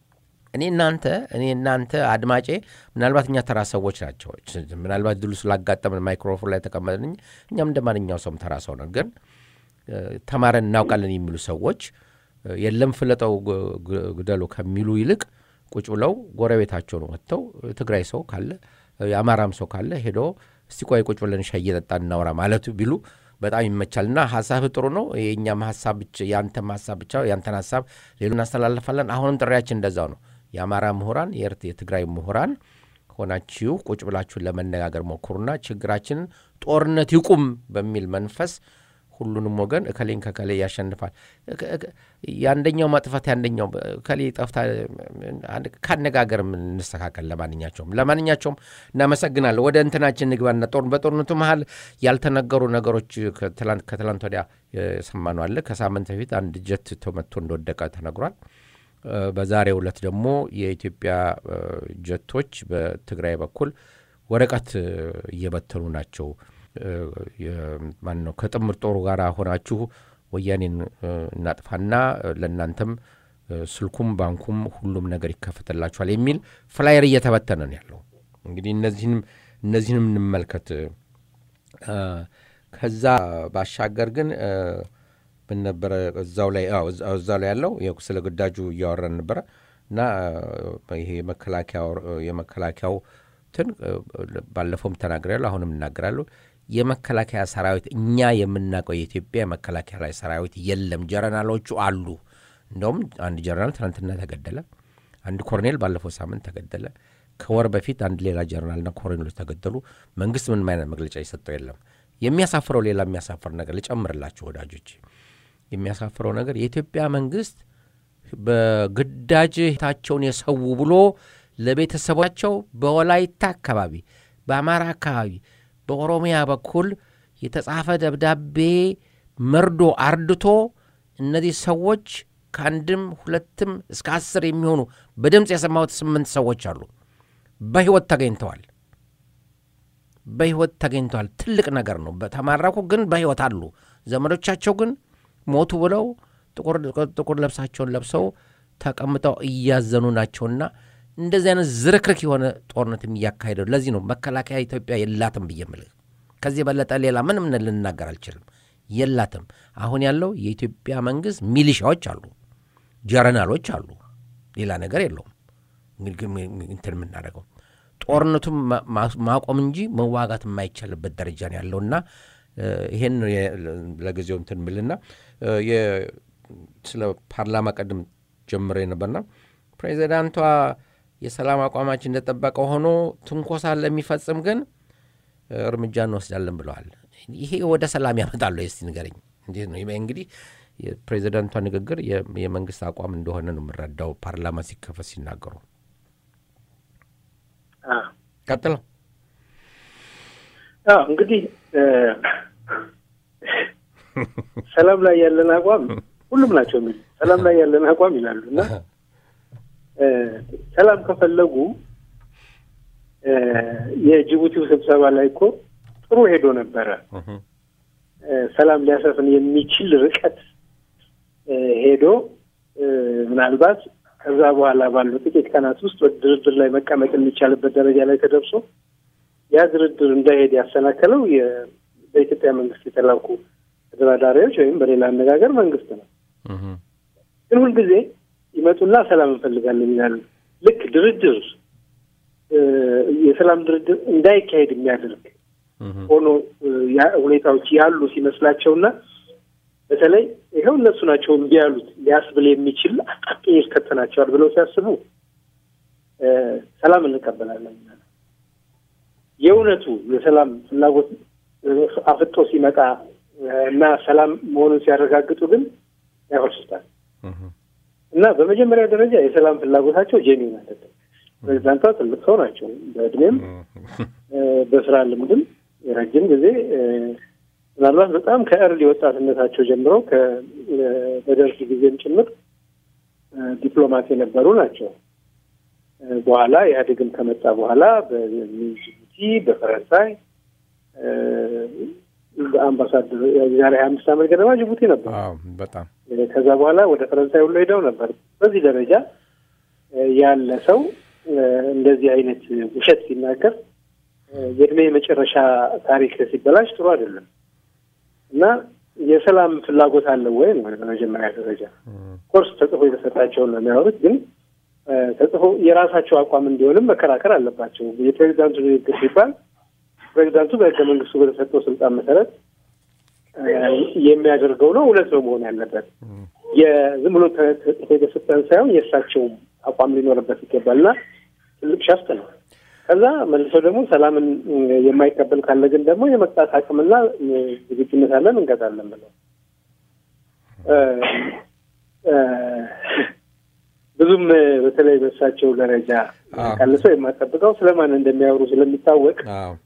እኔ እናንተ እኔ እናንተ አድማጬ ምናልባት እኛ ተራ ሰዎች ናቸው። ምናልባት ድሉ ስላጋጠምን ማይክሮፎን ላይ ተቀመጥን። እኛም እንደ ማንኛው ሰውም ተራ ሰው ነን። ግን እ፣ ተማረን እናውቃለን የሚሉ ሰዎች እ፣ የለም ፍለጠው ግ- ግ- ግደሉ ከሚሉ ይልቅ ቁጭ ብለው ጎረቤታቸውን ወጥተው ትግራይ ሰው ካለ የአማራም ሰው ካለ ሄዶ እስቲ ቆይ ቁጭ ብለን ሻይ እየጠጣን እናውራ ማለቱ ቢሉ በጣም ይመቻል። እና ሀሳብ ጥሩ ነው። የእኛም ሀሳብ ብቻ የአንተም ሀሳብ ብቻ የአንተን ሀሳብ ሌሉ እናስተላልፋለን። አሁንም ጥሪያችን እንደዛው ነው። የአማራ ምሁራን፣ የኤርት የትግራይ ምሁራን ሆናችሁ ቁጭ ብላችሁን ለመነጋገር ሞክሩና ችግራችንን ጦርነት ይቁም በሚል መንፈስ ሁሉንም ወገን እከሌን ከከሌ ያሸንፋል። የአንደኛው ማጥፋት የአንደኛው እከሌ ጠፍታ ካነጋገር እንስተካከል። ለማንኛቸውም ለማንኛቸውም እናመሰግናለሁ። ወደ እንትናችን ንግባና ጦር በጦርነቱ መሀል ያልተነገሩ ነገሮች ከትላንት ወዲያ የሰማነው አለ። ከሳምንት በፊት አንድ ጀት ተመቶ እንደወደቀ ተነግሯል። በዛሬው ዕለት ደግሞ የኢትዮጵያ ጀቶች በትግራይ በኩል ወረቀት እየበተኑ ናቸው። ማን ነው ከጥምር ጦሩ ጋር ሆናችሁ ወያኔን እናጥፋና ለእናንተም ስልኩም ባንኩም ሁሉም ነገር ይከፈትላችኋል የሚል ፍላየር እየተበተነ ነው ያለው። እንግዲህ እነዚህንም እነዚህንም እንመልከት። ከዛ ባሻገር ግን ምን ነበረ እዛው ላይ እዛው ላይ ያለው ስለ ግዳጁ እያወራን ነበረ እና ይሄ የመከላከያው ትን ባለፈውም ተናግሬያለሁ፣ አሁንም እናገራለሁ። የመከላከያ ሰራዊት እኛ የምናውቀው የኢትዮጵያ የመከላከያ ላይ ሰራዊት የለም። ጀረናሎቹ አሉ። እንደውም አንድ ጀረናል ትናንትና ተገደለ። አንድ ኮሎኔል ባለፈው ሳምንት ተገደለ። ከወር በፊት አንድ ሌላ ጀረናልና ኮሎኔሎች ተገደሉ። መንግስት ምንም አይነት መግለጫ የሰጠው የለም። የሚያሳፍረው ሌላ የሚያሳፍር ነገር ልጨምርላችሁ ወዳጆች፣ የሚያሳፍረው ነገር የኢትዮጵያ መንግስት በግዳጅ ታቸውን የሰው ብሎ ለቤተሰባቸው በወላይታ አካባቢ፣ በአማራ አካባቢ፣ በኦሮሚያ በኩል የተጻፈ ደብዳቤ መርዶ አርድቶ እነዚህ ሰዎች ከአንድም ሁለትም እስከ አስር የሚሆኑ በድምፅ የሰማሁት ስምንት ሰዎች አሉ በሕይወት ተገኝተዋል። በሕይወት ተገኝተዋል። ትልቅ ነገር ነው። በተማረኩ ግን በሕይወት አሉ። ዘመዶቻቸው ግን ሞቱ ብለው ጥቁር ልብሳቸውን ለብሰው ተቀምጠው እያዘኑ ናቸውና እንደዚህ አይነት ዝርክርክ የሆነ ጦርነትም እያካሄደው ለዚህ ነው መከላከያ ኢትዮጵያ የላትም ብዬ ምልህ። ከዚህ የበለጠ ሌላ ምንም ልናገር አልችልም። የላትም። አሁን ያለው የኢትዮጵያ መንግስት ሚሊሻዎች አሉ፣ ጀረናሎች አሉ። ሌላ ነገር የለውም። እንትን የምናደርገው ጦርነቱም ማቆም እንጂ መዋጋት የማይቻልበት ደረጃ ነው ያለውና ይሄን ለጊዜው እንትን ምልና ስለ ፓርላማ ቀድም ጀምሬ ነበርና ፕሬዚዳንቷ የሰላም አቋማችን እንደጠበቀ ሆኖ ትንኮሳ ለሚፈጽም ግን እርምጃ እንወስዳለን ብለዋል። ይሄ ወደ ሰላም ያመጣሉ? እስቲ ንገረኝ። እንዴት ነው እንግዲህ የፕሬዚዳንቷ ንግግር የመንግስት አቋም እንደሆነ ነው የምረዳው። ፓርላማ ሲከፈት ሲናገሩ ቀጥለው እንግዲህ ሰላም ላይ ያለን አቋም ሁሉም ናቸው የሚሉ ሰላም ላይ ያለን አቋም ይላሉ እና ሰላም ከፈለጉ የጅቡቲው ስብሰባ ላይ እኮ ጥሩ ሄዶ ነበረ። ሰላም ሊያሰፍን የሚችል ርቀት ሄዶ ምናልባት ከዛ በኋላ ባሉ ጥቂት ቀናት ውስጥ ወደ ድርድር ላይ መቀመጥ የሚቻልበት ደረጃ ላይ ተደርሶ ያ ድርድር እንዳይሄድ ያሰናከለው በኢትዮጵያ መንግስት የተላኩ ተደራዳሪዎች ወይም በሌላ አነጋገር መንግስት ነው። ግን ሁልጊዜ ይመጡና ሰላም እንፈልጋለን ይላሉ። ልክ ድርድር የሰላም ድርድር እንዳይካሄድ የሚያደርግ ሆኖ ሁኔታዎች ያሉ ሲመስላቸውና በተለይ ይኸው እነሱ ናቸው እምቢ ያሉት ሊያስብል የሚችል አጣብቂኝ ይከተናቸዋል ብለው ሲያስቡ ሰላም እንቀበላለን። የእውነቱ የሰላም ፍላጎት አፍጦ ሲመጣ እና ሰላም መሆኑን ሲያረጋግጡ ግን ያፈርሱታል። እና በመጀመሪያ ደረጃ የሰላም ፍላጎታቸው ጄኒን አይደለም። ፕሬዚዳንቷ ትልቅ ሰው ናቸው። በእድሜም በስራ ልምድም የረጅም ጊዜ ምናልባት በጣም ከእርሊ ወጣትነታቸው ጀምረው በደርግ ጊዜም ጭምር ዲፕሎማት የነበሩ ናቸው። በኋላ ኢህአዴግም ከመጣ በኋላ በጅቡቲ፣ በፈረንሳይ በአምባሳደር የዛሬ ሀያ አምስት ዓመት ገደማ ጅቡቲ ነበር። በጣም ከዛ በኋላ ወደ ፈረንሳይ ሁሉ ሄደው ነበር። በዚህ ደረጃ ያለ ሰው እንደዚህ አይነት ውሸት ሲናገር የእድሜ የመጨረሻ ታሪክ ሲበላሽ ጥሩ አይደለም እና የሰላም ፍላጎት አለው ወይ ነው በመጀመሪያ ደረጃ። ኮርስ ተጽፎ የተሰጣቸውን ነው የሚያወሩት፣ ግን ተጽፎ የራሳቸው አቋም እንዲሆንም መከራከር አለባቸው። የፕሬዚዳንቱ ንግግር ሲባል ፕሬዚዳንቱ በህገ መንግስቱ በተሰጠው ስልጣን መሰረት የሚያደርገው ነው። እውነት ነው መሆን ያለበት። የዝም ብሎ ተጽፎ የተሰጠን ሳይሆን የእሳቸውም አቋም ሊኖርበት ይገባል እና ትልቅ ሸፍት ነው። ከዛ መልሰው ደግሞ ሰላምን የማይቀበል ካለ ግን ደግሞ የመቅጣት አቅምና ዝግጁነት አለን እንቀጣለን ብለው ብዙም በተለይ በእሳቸው ደረጃ ቀልሰው የማጠብቀው ስለማን እንደሚያወሩ ስለሚታወቅ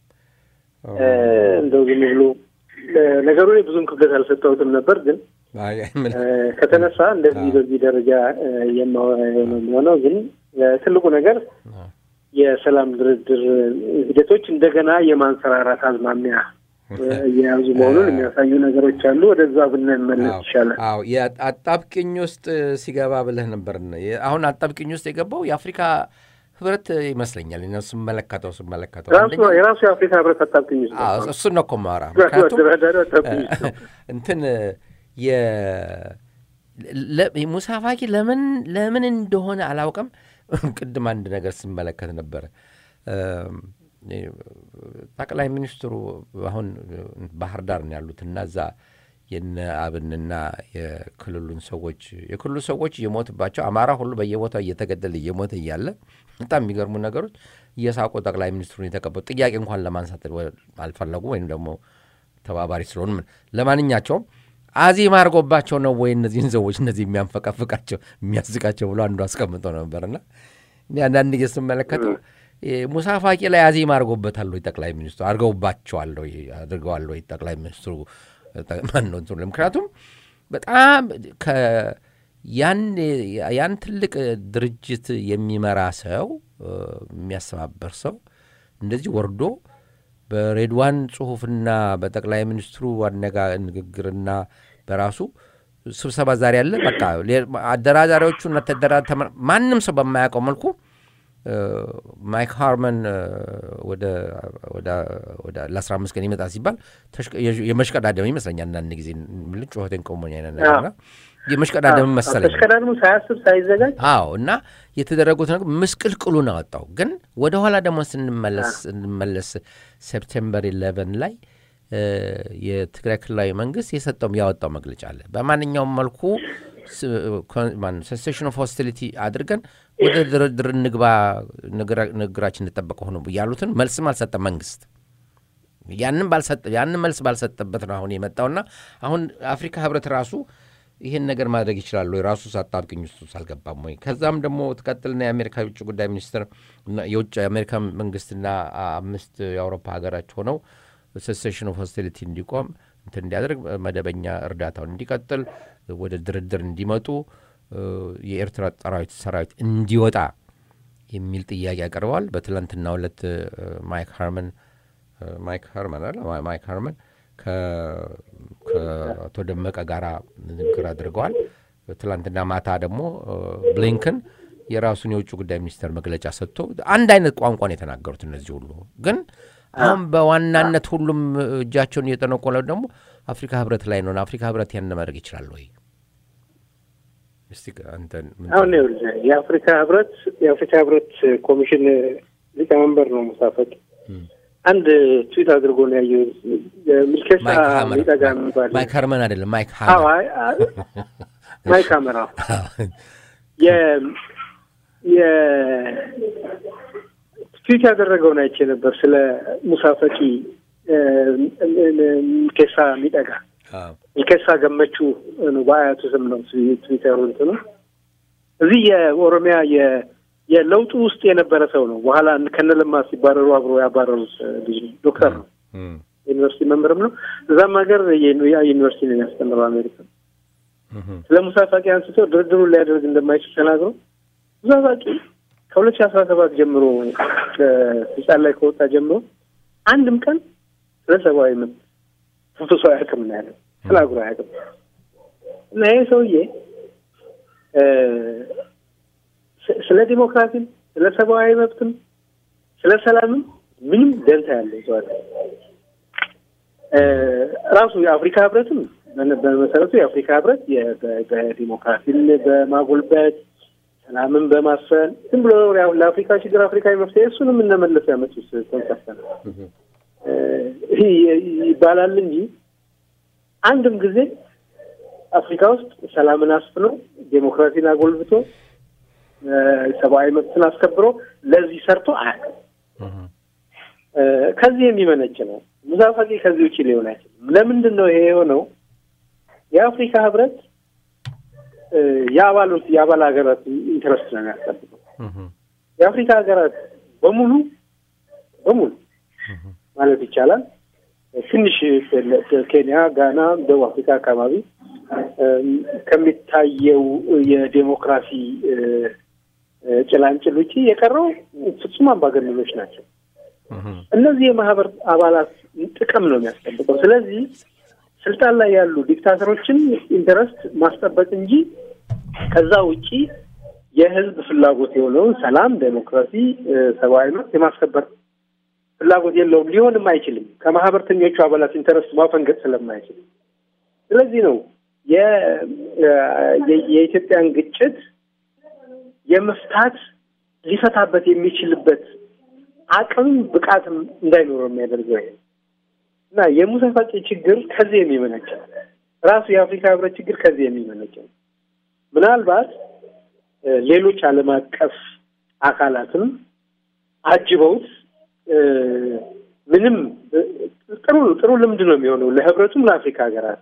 እንደው ዝም ብሎ ነገሩ ላይ ብዙም ክብደት አልሰጠሁትም ነበር። ግን ከተነሳ እንደዚህ በዚህ ደረጃ የሚሆነው ግን ትልቁ ነገር የሰላም ድርድር ሂደቶች እንደገና የማንሰራራት አዝማሚያ እየያዙ መሆኑን የሚያሳዩ ነገሮች አሉ። ወደዛ ብንመለስ ይሻላል። አዎ የአጣብቅኝ ውስጥ ሲገባ ብለህ ነበር። አሁን አጣብቅኝ ውስጥ የገባው የአፍሪካ ህብረት ይመስለኛል። ነው ስመለከተው ስመለከተው የራሱ የአፍሪካ ህብረት አጣብቅኝ ውስጥ እሱን ነው እኮ የማወራ። ምክንያቱም እንትን ሙሳ ፋቂ ለምን ለምን እንደሆነ አላውቅም። ቅድም አንድ ነገር ስመለከት ነበረ። ጠቅላይ ሚኒስትሩ አሁን ባህር ዳር ነው ያሉት እና እዛ የነ አብንና የክልሉን ሰዎች የክልሉ ሰዎች እየሞትባቸው አማራ ሁሉ በየቦታው እየተገደለ እየሞተ እያለ በጣም የሚገርሙ ነገሮች እየሳቆ ጠቅላይ ሚኒስትሩን የተቀበሉ ጥያቄ እንኳን ለማንሳት አልፈለጉ ወይም ደግሞ ተባባሪ ስለሆኑ ለማንኛቸውም አዚም አድርጎባቸው ነው ወይ እነዚህን ሰዎች እነዚህ የሚያንፈቀፍቃቸው የሚያስቃቸው ብሎ አንዱ አስቀምጦ ነበርና አንዳንድ ጊዜ ስመለከተው ሙሳ ፋቂ ላይ አዚም አድርጎበታል ወይ ጠቅላይ ሚኒስትሩ አድርገውባቸዋል ወይ አድርገዋል ወይ ጠቅላይ ሚኒስትሩ ማን ነው እንትኑ ምክንያቱም በጣም ያን ትልቅ ድርጅት የሚመራ ሰው የሚያስተባበር ሰው እንደዚህ ወርዶ በሬድዋን ጽሁፍና በጠቅላይ ሚኒስትሩ አነጋ ንግግርና በራሱ ስብሰባ ዛሬ ያለ በቃ አደራዳሪዎቹ ማንም ሰው በማያውቀው መልኩ ማይክ ሃርመን ወደ ለአስራ አምስት ቀን ይመጣ ሲባል የመሽቀዳደም ይመስለኛል። አንዳንድ ጊዜ ምን ጩኸቴን ቆሞኝ አይነት ነገርና የመሽቀዳደም መሰለኝ ተሽቀዳድሞ ሳያስብ ሳይዘጋጅ አዎ። እና የተደረጉት ነገር ምስቅልቅሉን አወጣው። ግን ወደ ኋላ ደግሞ ስንመለስ ሴፕቴምበር ኢሌቨን ላይ የትግራይ ክልላዊ መንግስት የሰጠውም ያወጣው መግለጫ አለ። በማንኛውም መልኩ ሴሴሽን ኦፍ ሆስቲሊቲ አድርገን ወደ ድርድር እንግባ፣ ንግግራችን እንጠበቀ ሆነ ያሉትን መልስም አልሰጠ መንግስት። ያንን መልስ ባልሰጠበት ነው አሁን የመጣውና አሁን አፍሪካ ህብረት ራሱ ይህን ነገር ማድረግ ይችላሉ የራሱ አጣብቅኝ ውስጥ አልገባም ወይ? ከዛም ደግሞ ትቀጥልና የአሜሪካ የውጭ ጉዳይ ሚኒስትር የውጭ የአሜሪካ መንግስትና አምስት የአውሮፓ ሀገራች ሆነው ሴሴሽን ኦፍ ሆስቲሊቲ እንዲቆም እንትን እንዲያደርግ መደበኛ እርዳታውን እንዲቀጥል ወደ ድርድር እንዲመጡ የኤርትራ ጠራዊት ሰራዊት እንዲወጣ የሚል ጥያቄ አቅርበዋል። በትላንትና ሁለት ማይክ ሃርመን ማይክ ሃርመን አለ ማይክ ሃርመን ከአቶ ደመቀ ጋር ንግግር አድርገዋል። ትላንትና ማታ ደግሞ ብሊንከን የራሱን የውጭ ጉዳይ ሚኒስቴር መግለጫ ሰጥቶ አንድ አይነት ቋንቋን የተናገሩት እነዚህ ሁሉ ግን አሁን በዋናነት ሁሉም እጃቸውን እየጠነቆለ ደግሞ አፍሪካ ህብረት ላይ ነው። አፍሪካ ህብረት ያን ማድረግ ይችላል ወይ? አሁን የአፍሪካ ህብረት የአፍሪካ ህብረት ኮሚሽን ሊቀመንበር ነው ሙሳ ፈቂ አንድ ትዊት አድርጎ ነው ያየው። ሚልኬሳ ሚጠጋ የሚባል ማይክ ሀርመን አይደለም ማይክ ማይክ ሀመር ትዊት ያደረገውን አይቼ ነበር ስለ ሙሳ ፈቂ ሚልኬሳ ሚጠጋ ሚልኬሳ ገመቹ ነው በአያቱ ስም ነው ትዊተሩ እንትኑ እዚህ የኦሮሚያ የለውጡ ውስጥ የነበረ ሰው ነው። በኋላ ከነለማ ሲባረሩ አብሮ ያባረሩት ልጅ ነው። ዶክተር ነው። ዩኒቨርሲቲ መምህርም ነው። እዛም ሀገር ያ ዩኒቨርሲቲ ነው የሚያስተምረው አሜሪካ። ስለ ሙሳ ፋቂ አንስቶ ድርድሩን ሊያደርግ እንደማይችል ተናግሮ ሙሳ ፋቂ ከሁለት ሺህ አስራ ሰባት ጀምሮ ስልጣን ላይ ከወጣ ጀምሮ አንድም ቀን ስለ ሰብአዊ መብት ተንፍሶ አያውቅም ነው ያለው። ተናግሮ አያውቅም እና ይህ ሰውዬ ስለ ዲሞክራሲም ስለ ሰብአዊ መብትም ስለ ሰላምም ምንም ደንታ ያለው ሰው ራሱ የአፍሪካ ህብረትም በመሰረቱ የአፍሪካ ህብረት በዲሞክራሲን በማጎልበት ሰላምን በማስፈን ዝም ብሎ ለአፍሪካ ችግር አፍሪካዊ መፍትሄ እሱንም እነመለስ ያመጡት ኮንሰፕት ነው ይባላል እንጂ አንድም ጊዜ አፍሪካ ውስጥ ሰላምን አስፍኖ ዴሞክራሲን አጎልብቶ ሰብአዊ መብትን አስከብሮ ለዚህ ሰርቶ አያውቅም። ከዚህ የሚመነጭ ነው። ሙሳ ፋቂ ከዚህ ውጭ ሊሆን አይችልም። ለምንድን ነው ይሄ የሆነው? የአፍሪካ ህብረት የአባሎት የአባል ሀገራት ኢንትረስት ነው የሚያስጠብቀው። የአፍሪካ ሀገራት በሙሉ በሙሉ ማለት ይቻላል ትንሽ ኬንያ፣ ጋና፣ ደቡብ አፍሪካ አካባቢ ከሚታየው የዴሞክራሲ ጭላንጭል ውጪ የቀረው ፍጹም አምባገነኖች ናቸው። እነዚህ የማህበር አባላት ጥቅም ነው የሚያስጠብቀው። ስለዚህ ስልጣን ላይ ያሉ ዲክታተሮችን ኢንተረስት ማስጠበቅ እንጂ ከዛ ውጪ የህዝብ ፍላጎት የሆነውን ሰላም፣ ዴሞክራሲ፣ ሰብአዊ መብት የማስከበር ፍላጎት የለውም፣ ሊሆንም አይችልም። ከማህበርተኞቹ አባላት ኢንተረስት ማፈንገጥ ስለማይችል ስለዚህ ነው የኢትዮጵያን ግጭት የመፍታት ሊፈታበት የሚችልበት አቅም ብቃትም እንዳይኖረው የሚያደርገው ይሄ እና የሙሳ ፋቂ ችግር ከዚህ የሚመነጭ ነው። ራሱ የአፍሪካ ህብረት ችግር ከዚህ የሚመነጭ ነው። ምናልባት ሌሎች ዓለም አቀፍ አካላትም አጅበውት ምንም ጥሩ ጥሩ ልምድ ነው የሚሆነው ለህብረቱም ለአፍሪካ ሀገራት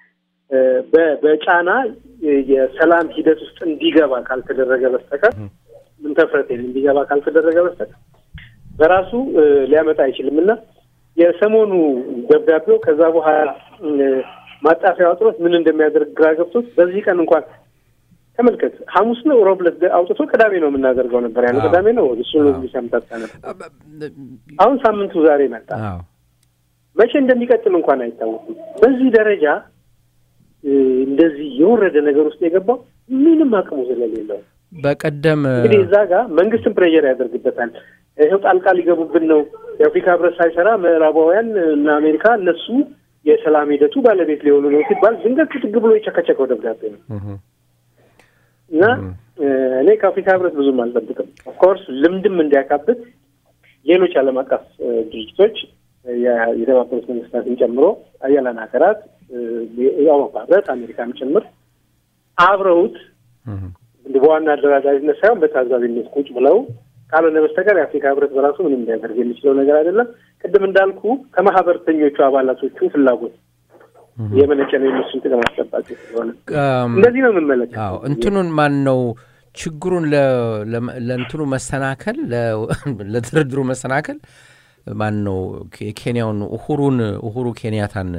በጫና የሰላም ሂደት ውስጥ እንዲገባ ካልተደረገ በስተቀር ምን ተፍረት እንዲገባ ካልተደረገ በስተቀር በራሱ ሊያመጣ አይችልም እና የሰሞኑ ደብዳቤው ከዛ በኋላ ማጣፊያ አውጥቶት ምን እንደሚያደርግ ግራ ገብቶት በዚህ ቀን እንኳን ተመልከት፣ ሐሙስ ነው ሮብ ዕለት አውጥቶ ቅዳሜ ነው የምናደርገው ነበር ያለው። ቅዳሜ ነው እሱ ሰምታታ ነበር። አሁን ሳምንቱ ዛሬ መጣ። መቼ እንደሚቀጥል እንኳን አይታወቅም። በዚህ ደረጃ እንደዚህ የወረደ ነገር ውስጥ የገባው ምንም አቅሙ ስለሌለው በቀደም እንግዲህ እዛ ጋር መንግስትን ፕሬዠር ያደርግበታል። ይኸው ጣልቃ ሊገቡብን ነው፣ የአፍሪካ ህብረት ሳይሰራ ምዕራባውያን እና አሜሪካ እነሱ የሰላም ሂደቱ ባለቤት ሊሆኑ ነው ሲባል ድንገት ክትግ ብሎ የቸከቸከው ደብዳቤ ነው እና እኔ ከአፍሪካ ህብረት ብዙም አልጠብቅም። ኦፍኮርስ ልምድም እንዲያካብት ሌሎች ዓለም አቀፍ ድርጅቶች የተባበሩት መንግስታትን ጨምሮ አያላን ሀገራት የአውሮፓ ህብረት አሜሪካም ጭምር አብረውት በዋና አደራዳሪነት ሳይሆን በታዛቢነት ቁጭ ብለው ካልሆነ በስተቀር የአፍሪካ ህብረት በራሱ ምንም ሊያደርግ የሚችለው ነገር አይደለም። ቅድም እንዳልኩ ከማህበርተኞቹ አባላቶቹ ፍላጎት የመነጨ ነው የነሱን ጥቅም አስጠባቂ ስለሆነ እንደዚህ ነው የምመለከተው። እንትኑን ማን ነው ችግሩን ለእንትኑ መሰናከል ለድርድሩ መሰናከል ማን ነው የኬንያውን ኡሁሩን ኡሁሩ ኬንያታን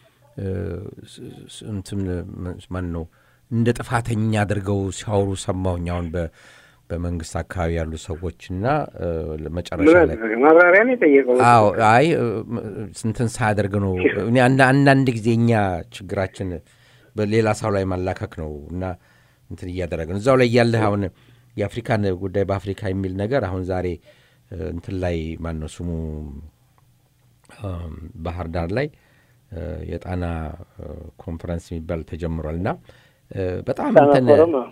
እንትን ማን ነው እንደ ጥፋተኛ አድርገው ሲያወሩ ሰማሁኝ። አሁን በመንግስት አካባቢ ያሉ ሰዎች እና መጨረሻ ላይ ማብራሪያ ነው የጠየቀው። አዎ አይ ስንትን ሳያደርግ ነው እኔ አንዳንድ ጊዜ እኛ ችግራችን በሌላ ሰው ላይ ማላከክ ነው እና እንትን እያደረገ ነው እዛው ላይ ያለህ አሁን የአፍሪካን ጉዳይ በአፍሪካ የሚል ነገር አሁን ዛሬ እንትን ላይ ማን ነው ስሙ ባህር ዳር ላይ የጣና ኮንፈረንስ የሚባል ተጀምሯል እና በጣም እንትን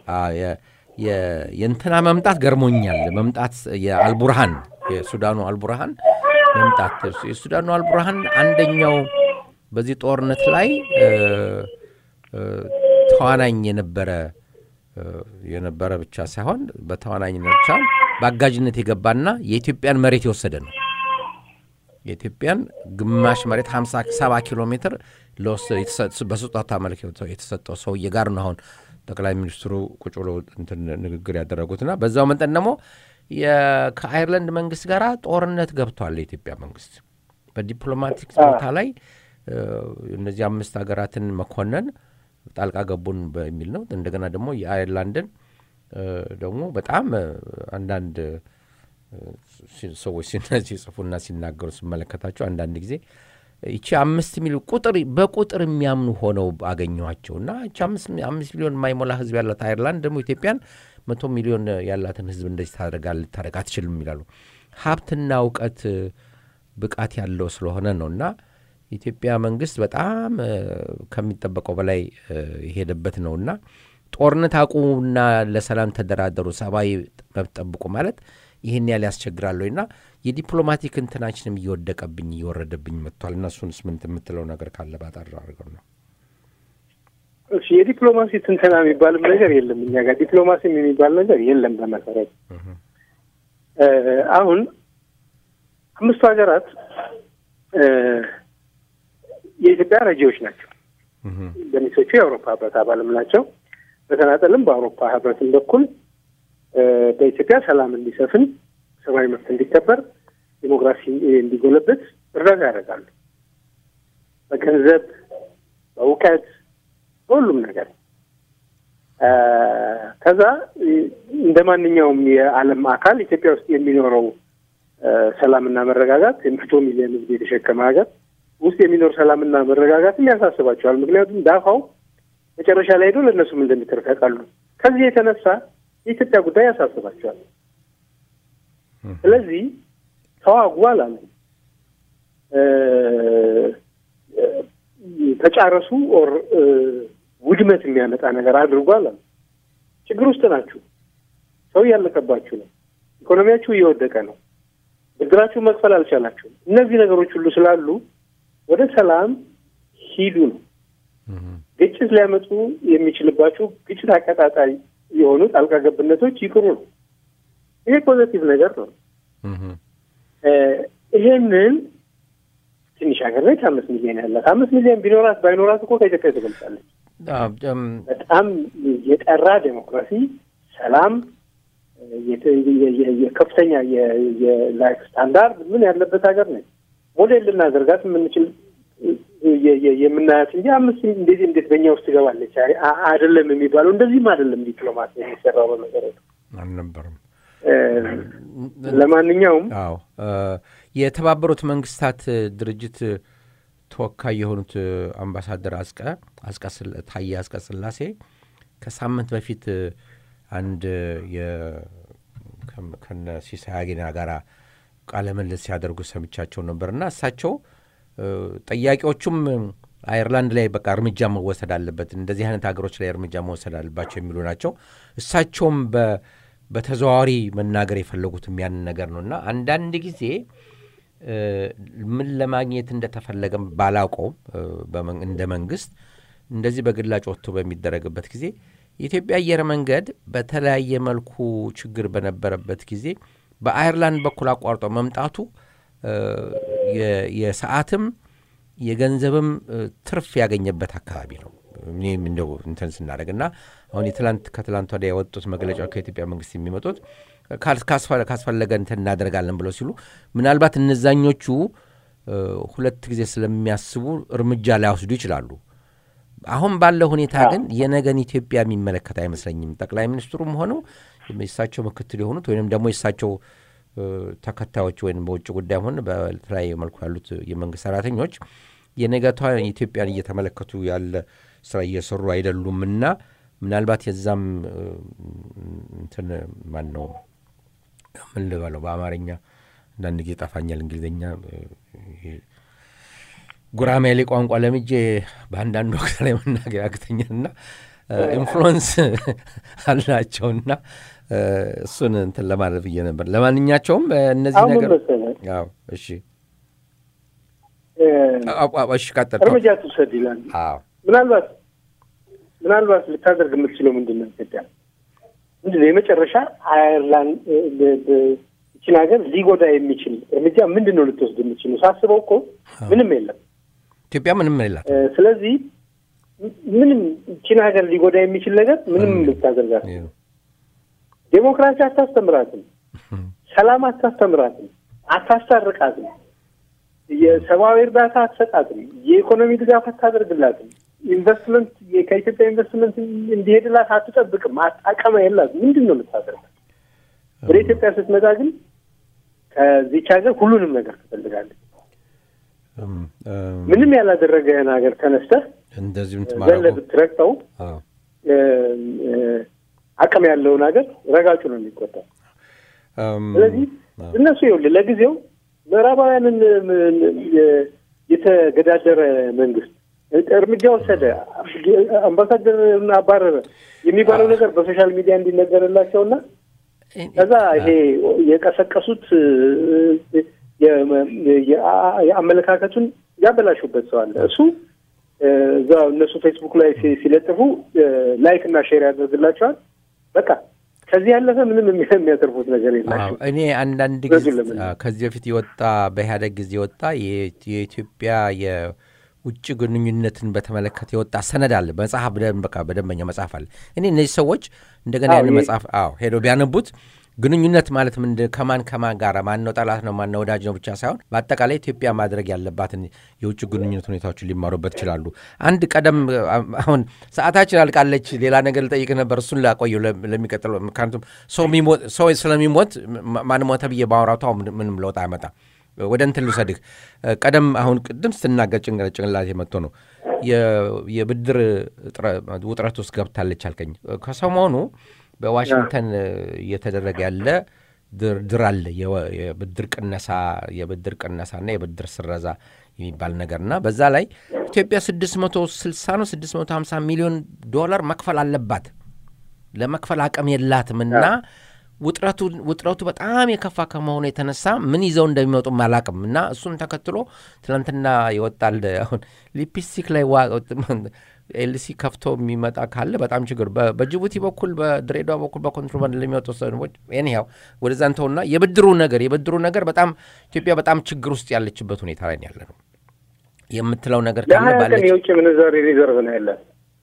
የእንትና መምጣት ገርሞኛል። መምጣት የአልቡርሃን የሱዳኑ አልቡርሃን መምጣት የሱዳኑ አልቡርሃን አንደኛው በዚህ ጦርነት ላይ ተዋናኝ የነበረ የነበረ ብቻ ሳይሆን በተዋናኝነት ብቻ በአጋዥነት የገባና የኢትዮጵያን መሬት የወሰደ ነው። የኢትዮጵያን ግማሽ መሬት 57 ኪሎ ሜትር በስጦታ መልክ የተሰጠው ሰውዬ ጋር ነው አሁን ጠቅላይ ሚኒስትሩ ቁጭ ብሎ ንግግር ያደረጉትና በዛው መጠን ደግሞ ከአይርላንድ መንግስት ጋር ጦርነት ገብቷል። የኢትዮጵያ መንግስት በዲፕሎማቲክ ቦታ ላይ እነዚህ አምስት ሀገራትን መኮነን ጣልቃ ገቡን በሚል ነው። እንደገና ደግሞ የአይርላንድን ደግሞ በጣም አንዳንድ ሰዎች ሲጽፉና ሲናገሩ ስመለከታቸው አንዳንድ ጊዜ ይቺ አምስት ሚሊዮን ቁጥር በቁጥር የሚያምኑ ሆነው አገኘኋቸው እና ይቺ አምስት ሚሊዮን የማይሞላ ህዝብ ያላት አይርላንድ ደግሞ ኢትዮጵያን መቶ ሚሊዮን ያላትን ህዝብ እንደዚህ ታደርጋ ልታደርግ አትችልም ይላሉ። ሀብትና እውቀት ብቃት ያለው ስለሆነ ነው እና የኢትዮጵያ መንግስት በጣም ከሚጠበቀው በላይ የሄደበት ነው እና ጦርነት አቁሙና ለሰላም ተደራደሩ፣ ሰብአዊ መብት ጠብቁ ማለት ይህን ያህል ያስቸግራለሁ እና የዲፕሎማቲክ እንትናችንም እየወደቀብኝ እየወረደብኝ መጥቷል። እና እሱንስ ምን የምትለው ነገር ካለ ባጠር አድርገው ነው። የዲፕሎማሲ ትንተና የሚባልም ነገር የለም እኛ ጋር ዲፕሎማሲም የሚባል ነገር የለም። በመሰረት አሁን አምስቱ ሀገራት የኢትዮጵያ ረጂዎች ናቸው። ገሚሶቹ የአውሮፓ ህብረት አባልም ናቸው። በተናጠልም በአውሮፓ ህብረትም በኩል በኢትዮጵያ ሰላም እንዲሰፍን፣ ሰብአዊ መብት እንዲከበር፣ ዲሞክራሲ እንዲጎለበት እርዳታ ያደርጋሉ። በገንዘብ፣ በእውቀት፣ በሁሉም ነገር ከዛ እንደ ማንኛውም የዓለም አካል ኢትዮጵያ ውስጥ የሚኖረው ሰላምና መረጋጋት የመቶ ሚሊዮን ህዝብ የተሸከመ ሀገር ውስጥ የሚኖር ሰላምና መረጋጋትም ያሳስባቸዋል። ምክንያቱም ዳፋው መጨረሻ ላይ ሄዶ ለእነሱም እንደሚተርፍ ያውቃሉ። ከዚህ የተነሳ የኢትዮጵያ ጉዳይ ያሳስባቸዋል። ስለዚህ ተዋጉ አላሉ፣ ተጫረሱ ኦር ውድመት የሚያመጣ ነገር አድርጎ አላሉ። ችግር ውስጥ ናችሁ፣ ሰው እያለቀባችሁ ነው፣ ኢኮኖሚያችሁ እየወደቀ ነው፣ ብድራችሁ መክፈል አልቻላችሁም። እነዚህ ነገሮች ሁሉ ስላሉ ወደ ሰላም ሂዱ ነው። ግጭት ሊያመጡ የሚችልባችሁ ግጭት አቀጣጣይ የሆኑ ጣልቃ ገብነቶች ይቅሩ ነው። ይሄ ፖዘቲቭ ነገር ነው። ይሄንን ትንሽ ሀገር ነች፣ አምስት ሚሊዮን ያላት አምስት ሚሊዮን ቢኖራት ባይኖራት እኮ ከኢትዮጵያ ትገልጻለች። በጣም የጠራ ዴሞክራሲ፣ ሰላም፣ የከፍተኛ የላይፍ ስታንዳርድ ምን ያለበት ሀገር ነች። ሞዴል ልናደርጋት የምንችል የምናያት እንጂ አምስት እንደዚህ እንዴት በእኛ ውስጥ ትገባለች አይደለም የሚባለው እንደዚህም አይደለም ዲፕሎማት የሚሰራው በመሰረቱ አልነበረም። ለማንኛውም አዎ የተባበሩት መንግስታት ድርጅት ተወካይ የሆኑት አምባሳደር አስቀ አስቀ ታዬ አስቀ ስላሴ ከሳምንት በፊት አንድ ከነ ሲሳይ አጌና ጋር ቃለ ምልልስ ሲያደርጉ ሰምቻቸው ነበርና እሳቸው ጠያቂዎቹም አየርላንድ ላይ በቃ እርምጃ መወሰድ አለበት፣ እንደዚህ አይነት ሀገሮች ላይ እርምጃ መወሰድ አለባቸው የሚሉ ናቸው። እሳቸውም በተዘዋዋሪ መናገር የፈለጉትም ያንን ነገር ነው እና አንዳንድ ጊዜ ምን ለማግኘት እንደተፈለገም ባላውቀውም እንደ መንግስት እንደዚህ በግላጭ ወጥቶ በሚደረግበት ጊዜ የኢትዮጵያ አየር መንገድ በተለያየ መልኩ ችግር በነበረበት ጊዜ በአየርላንድ በኩል አቋርጦ መምጣቱ የሰዓትም የገንዘብም ትርፍ ያገኘበት አካባቢ ነው። እኔም እንደው እንትን ስናደርግ እና አሁን የትላንት ከትላንት ወዲያ የወጡት መግለጫ ከኢትዮጵያ መንግስት የሚመጡት ካስፈለገ እንትን እናደርጋለን ብለው ሲሉ ምናልባት እነዛኞቹ ሁለት ጊዜ ስለሚያስቡ እርምጃ ላይወስዱ ይችላሉ። አሁን ባለው ሁኔታ ግን የነገን ኢትዮጵያ የሚመለከት አይመስለኝም። ጠቅላይ ሚኒስትሩም ሆነው የእሳቸው ምክትል የሆኑት ወይም ደግሞ የእሳቸው ተከታዮች ወይም በውጭ ጉዳይ ሆነ በተለያየ መልኩ ያሉት የመንግስት ሰራተኞች የነገቷ ኢትዮጵያን እየተመለከቱ ያለ ስራ እየሰሩ አይደሉምና ምናልባት የዛም እንትን ማን ነው ምን ልበለው በአማርኛ አንዳንድ ጊዜ ጠፋኛል እንግሊዝኛ ጉራማይሌ ቋንቋ ለምጄ በአንዳንድ ወቅት ላይ መናገር ያቅተኛልና ኢንፍሉወንስ አላቸውና እሱን እንትን ለማለት ብዬ ነበር። ለማንኛቸውም እነዚህ ነገር እሺ እሺ ቀጥል እርምጃ ትውሰድ ይላል። ምናልባት ምናልባት ልታደርግ የምትችለው ምንድን ነው? ኢትዮጵያ ምንድን ነው የመጨረሻ አየርላንድ ይችን ሀገር ሊጎዳ የሚችል እርምጃ ምንድን ነው ልትወስድ የምችለው? ሳስበው እኮ ምንም የለም። ኢትዮጵያ ምንም የላት። ስለዚህ ምንም ይችን ሀገር ሊጎዳ የሚችል ነገር ምንም ልታደርጋት ዴሞክራሲ አታስተምራትም። ሰላም አታስተምራትም። አታስታርቃትም። የሰብአዊ እርዳታ አትሰጣትም። የኢኮኖሚ ድጋፍ አታደርግላትም። ኢንቨስትመንት ከኢትዮጵያ ኢንቨስትመንት እንዲሄድላት አትጠብቅም። አቅም የላት። ምንድን ነው የምታደርጋት? ወደ ኢትዮጵያ ስትመጣ ግን ከዚች ሀገር ሁሉንም ነገር ትፈልጋለች። ምንም ያላደረገህን ሀገር ተነስተህ እንደዚህም ዘለ ብትረግጠው አቅም ያለውን ሀገር ረጋጩ ነው የሚቆጠር። ስለዚህ እነሱ ይኸውልህ ለጊዜው ምዕራባውያንን የተገዳደረ መንግስት እርምጃ ወሰደ፣ አምባሳደርን አባረረ የሚባለው ነገር በሶሻል ሚዲያ እንዲነገርላቸውና ከዛ ይሄ የቀሰቀሱት የአመለካከቱን ያበላሹበት ሰው አለ። እሱ እዛ እነሱ ፌስቡክ ላይ ሲለጥፉ ላይክ እና ሼር ያደርግላቸዋል። በቃ ከዚህ ያለፈ ምንም የሚያተርፉት ነገር የላቸው። እኔ አንዳንድ ጊዜ ከዚህ በፊት የወጣ በኢህአደግ ጊዜ የወጣ የኢትዮጵያ የውጭ ግንኙነትን በተመለከተ የወጣ ሰነድ አለ። መጽሐፍ በቃ በደንበኛ መጽሐፍ አለ። እኔ እነዚህ ሰዎች እንደገና ያን መጽሐፍ አዎ ሄደው ቢያነቡት ግንኙነት ማለት ምንድን ከማን ከማን ጋር ማነው ጠላት ነው ማነው ወዳጅ ነው ብቻ ሳይሆን በአጠቃላይ ኢትዮጵያ ማድረግ ያለባትን የውጭ ግንኙነት ሁኔታዎችን ሊማሩበት ይችላሉ። አንድ ቀደም አሁን ሰዓታችን አልቃለች። ሌላ ነገር ልጠይቅ ነበር፣ እሱን ላቆየው ለሚቀጥለው። ምክንያቱም ሰው ስለሚሞት ማን ሞተ ብዬ ማውራቱ ምንም ለውጥ አያመጣም። ወደ እንትን ልውሰድህ። ቀደም አሁን ቅድም ስትናገር ጭንቅላት የመጥቶ ነው የብድር ውጥረት ውስጥ ገብታለች አልከኝ። ከሰሞኑ በዋሽንግተን እየተደረገ ያለ ድርድር አለ። የብድር ቅነሳ የብድር ቅነሳና የብድር ስረዛ የሚባል ነገርና በዛ ላይ ኢትዮጵያ 660 ነው 650 ሚሊዮን ዶላር መክፈል አለባት። ለመክፈል አቅም የላትም እና ውጥረቱ በጣም የከፋ ከመሆኑ የተነሳ ምን ይዘው እንደሚመጡ አላቅም እና እሱን ተከትሎ ትናንትና ይወጣል። አሁን ሊፕስቲክ ላይ ኤልሲ ከፍቶ የሚመጣ ካለ በጣም ችግር በጅቡቲ በኩል በድሬዳዋ በኩል በኮንትሮባንድ ለሚወጡ ሰዎች ኒያው ወደዛ እንተውና የብድሩ ነገር የብድሩ ነገር በጣም ኢትዮጵያ በጣም ችግር ውስጥ ያለችበት ሁኔታ ላይ ያለ ነው የምትለው ነገር ካለ ባለች የውጭ ምንዛሪ ሪዘርቭ ነው ያለ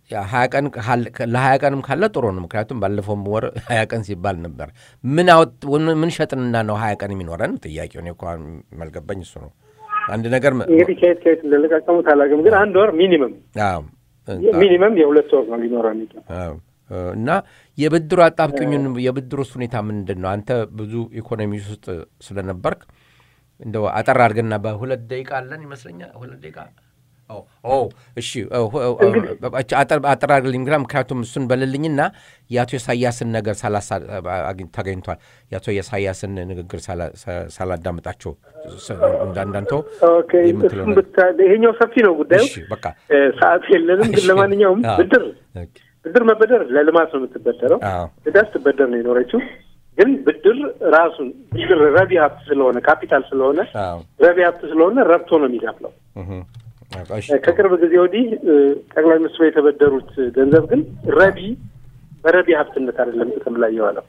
ለሀያ ቀንም ካለ ጥሩ ነው። ምክንያቱም ባለፈውም ወር ሀያ ቀን ሲባል ነበር። ምን ምን ሸጥንና ነው ሀያ ቀን የሚኖረን? ጥያቄው እኔ እኮ መልገባኝ እሱ ነው። አንድ ነገር እንግዲህ ከየት ከየት እንደለቃቀሙት አላውቅም፣ ግን አንድ ወር ሚኒመም ሚኒመም የሁለት ወር ነው ሊኖረን እና የብድሩ አጣብቅኙን የብድሩስ ሁኔታ ምንድን ነው? አንተ ብዙ ኢኮኖሚ ውስጥ ስለነበርክ እንደው አጠር አድርገና በሁለት ደቂቃ አለን ይመስለኛል። ሁለት ደቂቃ እሺ፣ አጠር አድርግልኝ። ምክንያቱም እሱን በልልኝና የአቶ ኢሳያስን ነገር ተገኝቷል። የአቶ ኢሳያስን ንግግር ሳላዳምጣቸው እንዳንዳንተው ይሄኛው ሰፊ ነው ጉዳዩ። በቃ ሰዓት የለንም። ግን ለማንኛውም ብድር ብድር መበደር ለልማት ነው የምትበደረው። ዕዳ ስትበደር ነው የኖረችው። ግን ብድር ራሱን ብድር ረቢ ሀብት ስለሆነ ካፒታል ስለሆነ ረቢ ሀብት ስለሆነ ረብቶ ነው የሚከፍለው። ከቅርብ ጊዜ ወዲህ ጠቅላይ ሚኒስትሩ የተበደሩት ገንዘብ ግን ረቢ በረቢ ሀብትነት አይደለም ጥቅም ላይ የዋለው።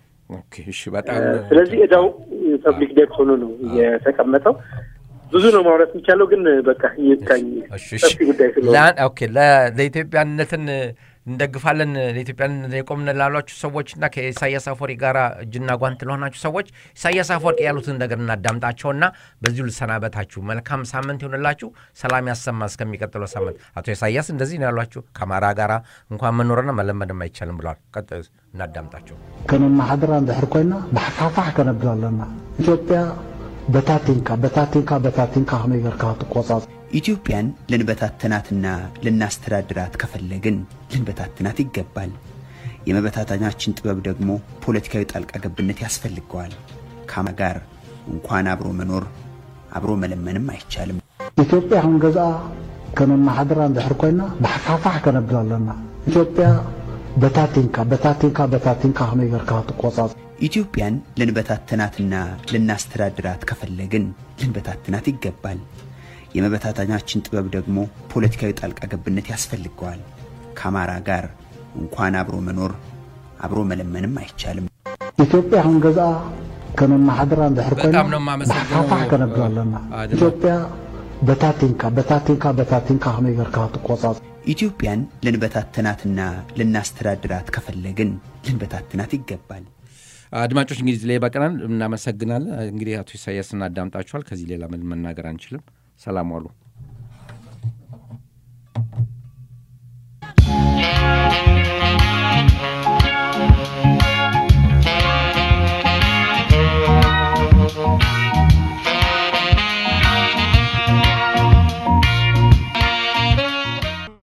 ስለዚህ ዕዳው ፐብሊክ ዴት ሆኖ ነው የተቀመጠው። ብዙ ነው ማውራት የሚቻለው፣ ግን በቃ ይታኝ ሰፊ ጉዳይ ስለሆነ ለኢትዮጵያነትን እንደግፋለን ለኢትዮጵያን የቆምን ላሏችሁ ሰዎችና ከኢሳያስ አፈወርቂ ጋር እጅና ጓንት ለሆናችሁ ሰዎች ኢሳያስ አፈወርቂ ያሉትን ነገር እናዳምጣቸውና በዚሁ ልሰናበታችሁ። መልካም ሳምንት ይሆንላችሁ። ሰላም ያሰማ እስከሚቀጥለው ሳምንት። አቶ ኢሳያስ እንደዚህ ነው ያሏችሁ። ከአማራ ጋር እንኳን መኖርና መለመድም አይቻልም ብለዋል። ቀጥ እናዳምጣቸው። ከነማሓደራ እንድሕር ኮይና ብሓፋፋሕ ከነብል ኣለና ኢትዮጵያ በታቲንካ በታቲንካ በታቲንካ ከመይ ጌርካ ትቆጻጽ ኢትዮጵያን ልንበታትናትና ልናስተዳድራት ከፈለግን ልንበታትናት ይገባል። የመበታተናችን ጥበብ ደግሞ ፖለቲካዊ ጣልቃ ገብነት ያስፈልገዋል። ካማ ጋር እንኳን አብሮ መኖር አብሮ መለመንም አይቻልም። ኢትዮጵያ ክንገዝኣ ከነማሓደራ እንድሕር ኮይና ብሓፋፋሕ ከነብል ኣለና ኢትዮጵያ በታቲንካ በታቲንካ በታቲንካ ከመይ ጌርካ ትቆጻጽ ኢትዮጵያን ልንበታትናትና ልናስተዳድራት ከፈለግን ልንበታትናት ይገባል። የመበታተናችን ጥበብ ደግሞ ፖለቲካዊ ጣልቃ ገብነት ያስፈልገዋል። ከአማራ ጋር እንኳን አብሮ መኖር አብሮ መለመንም አይቻልም። ኢትዮጵያ ክንገዝኣ ከነማሓደራ እንድሕር ኮይና በጣም ነው የማመሰግነው። ብሓፋሕ ከነብል ኣለና አድማ- ኢትዮጵያ በታቲንካ በታቲንካ በታቲንካ ከመይ ጌርካ ትቆጻጽ ኢትዮጵያን ልንበታትናትና ልናስተዳድራት ከፈለግን ልንበታትናት ይገባል። አድማጮች እንግዲህ ላይ በቀናል እናመሰግናለን። እንግዲህ አቶ ኢሳያስ እናዳምጣችኋል። ከዚህ ሌላ ምን መናገር አንችልም። ሰላም ዋሉ።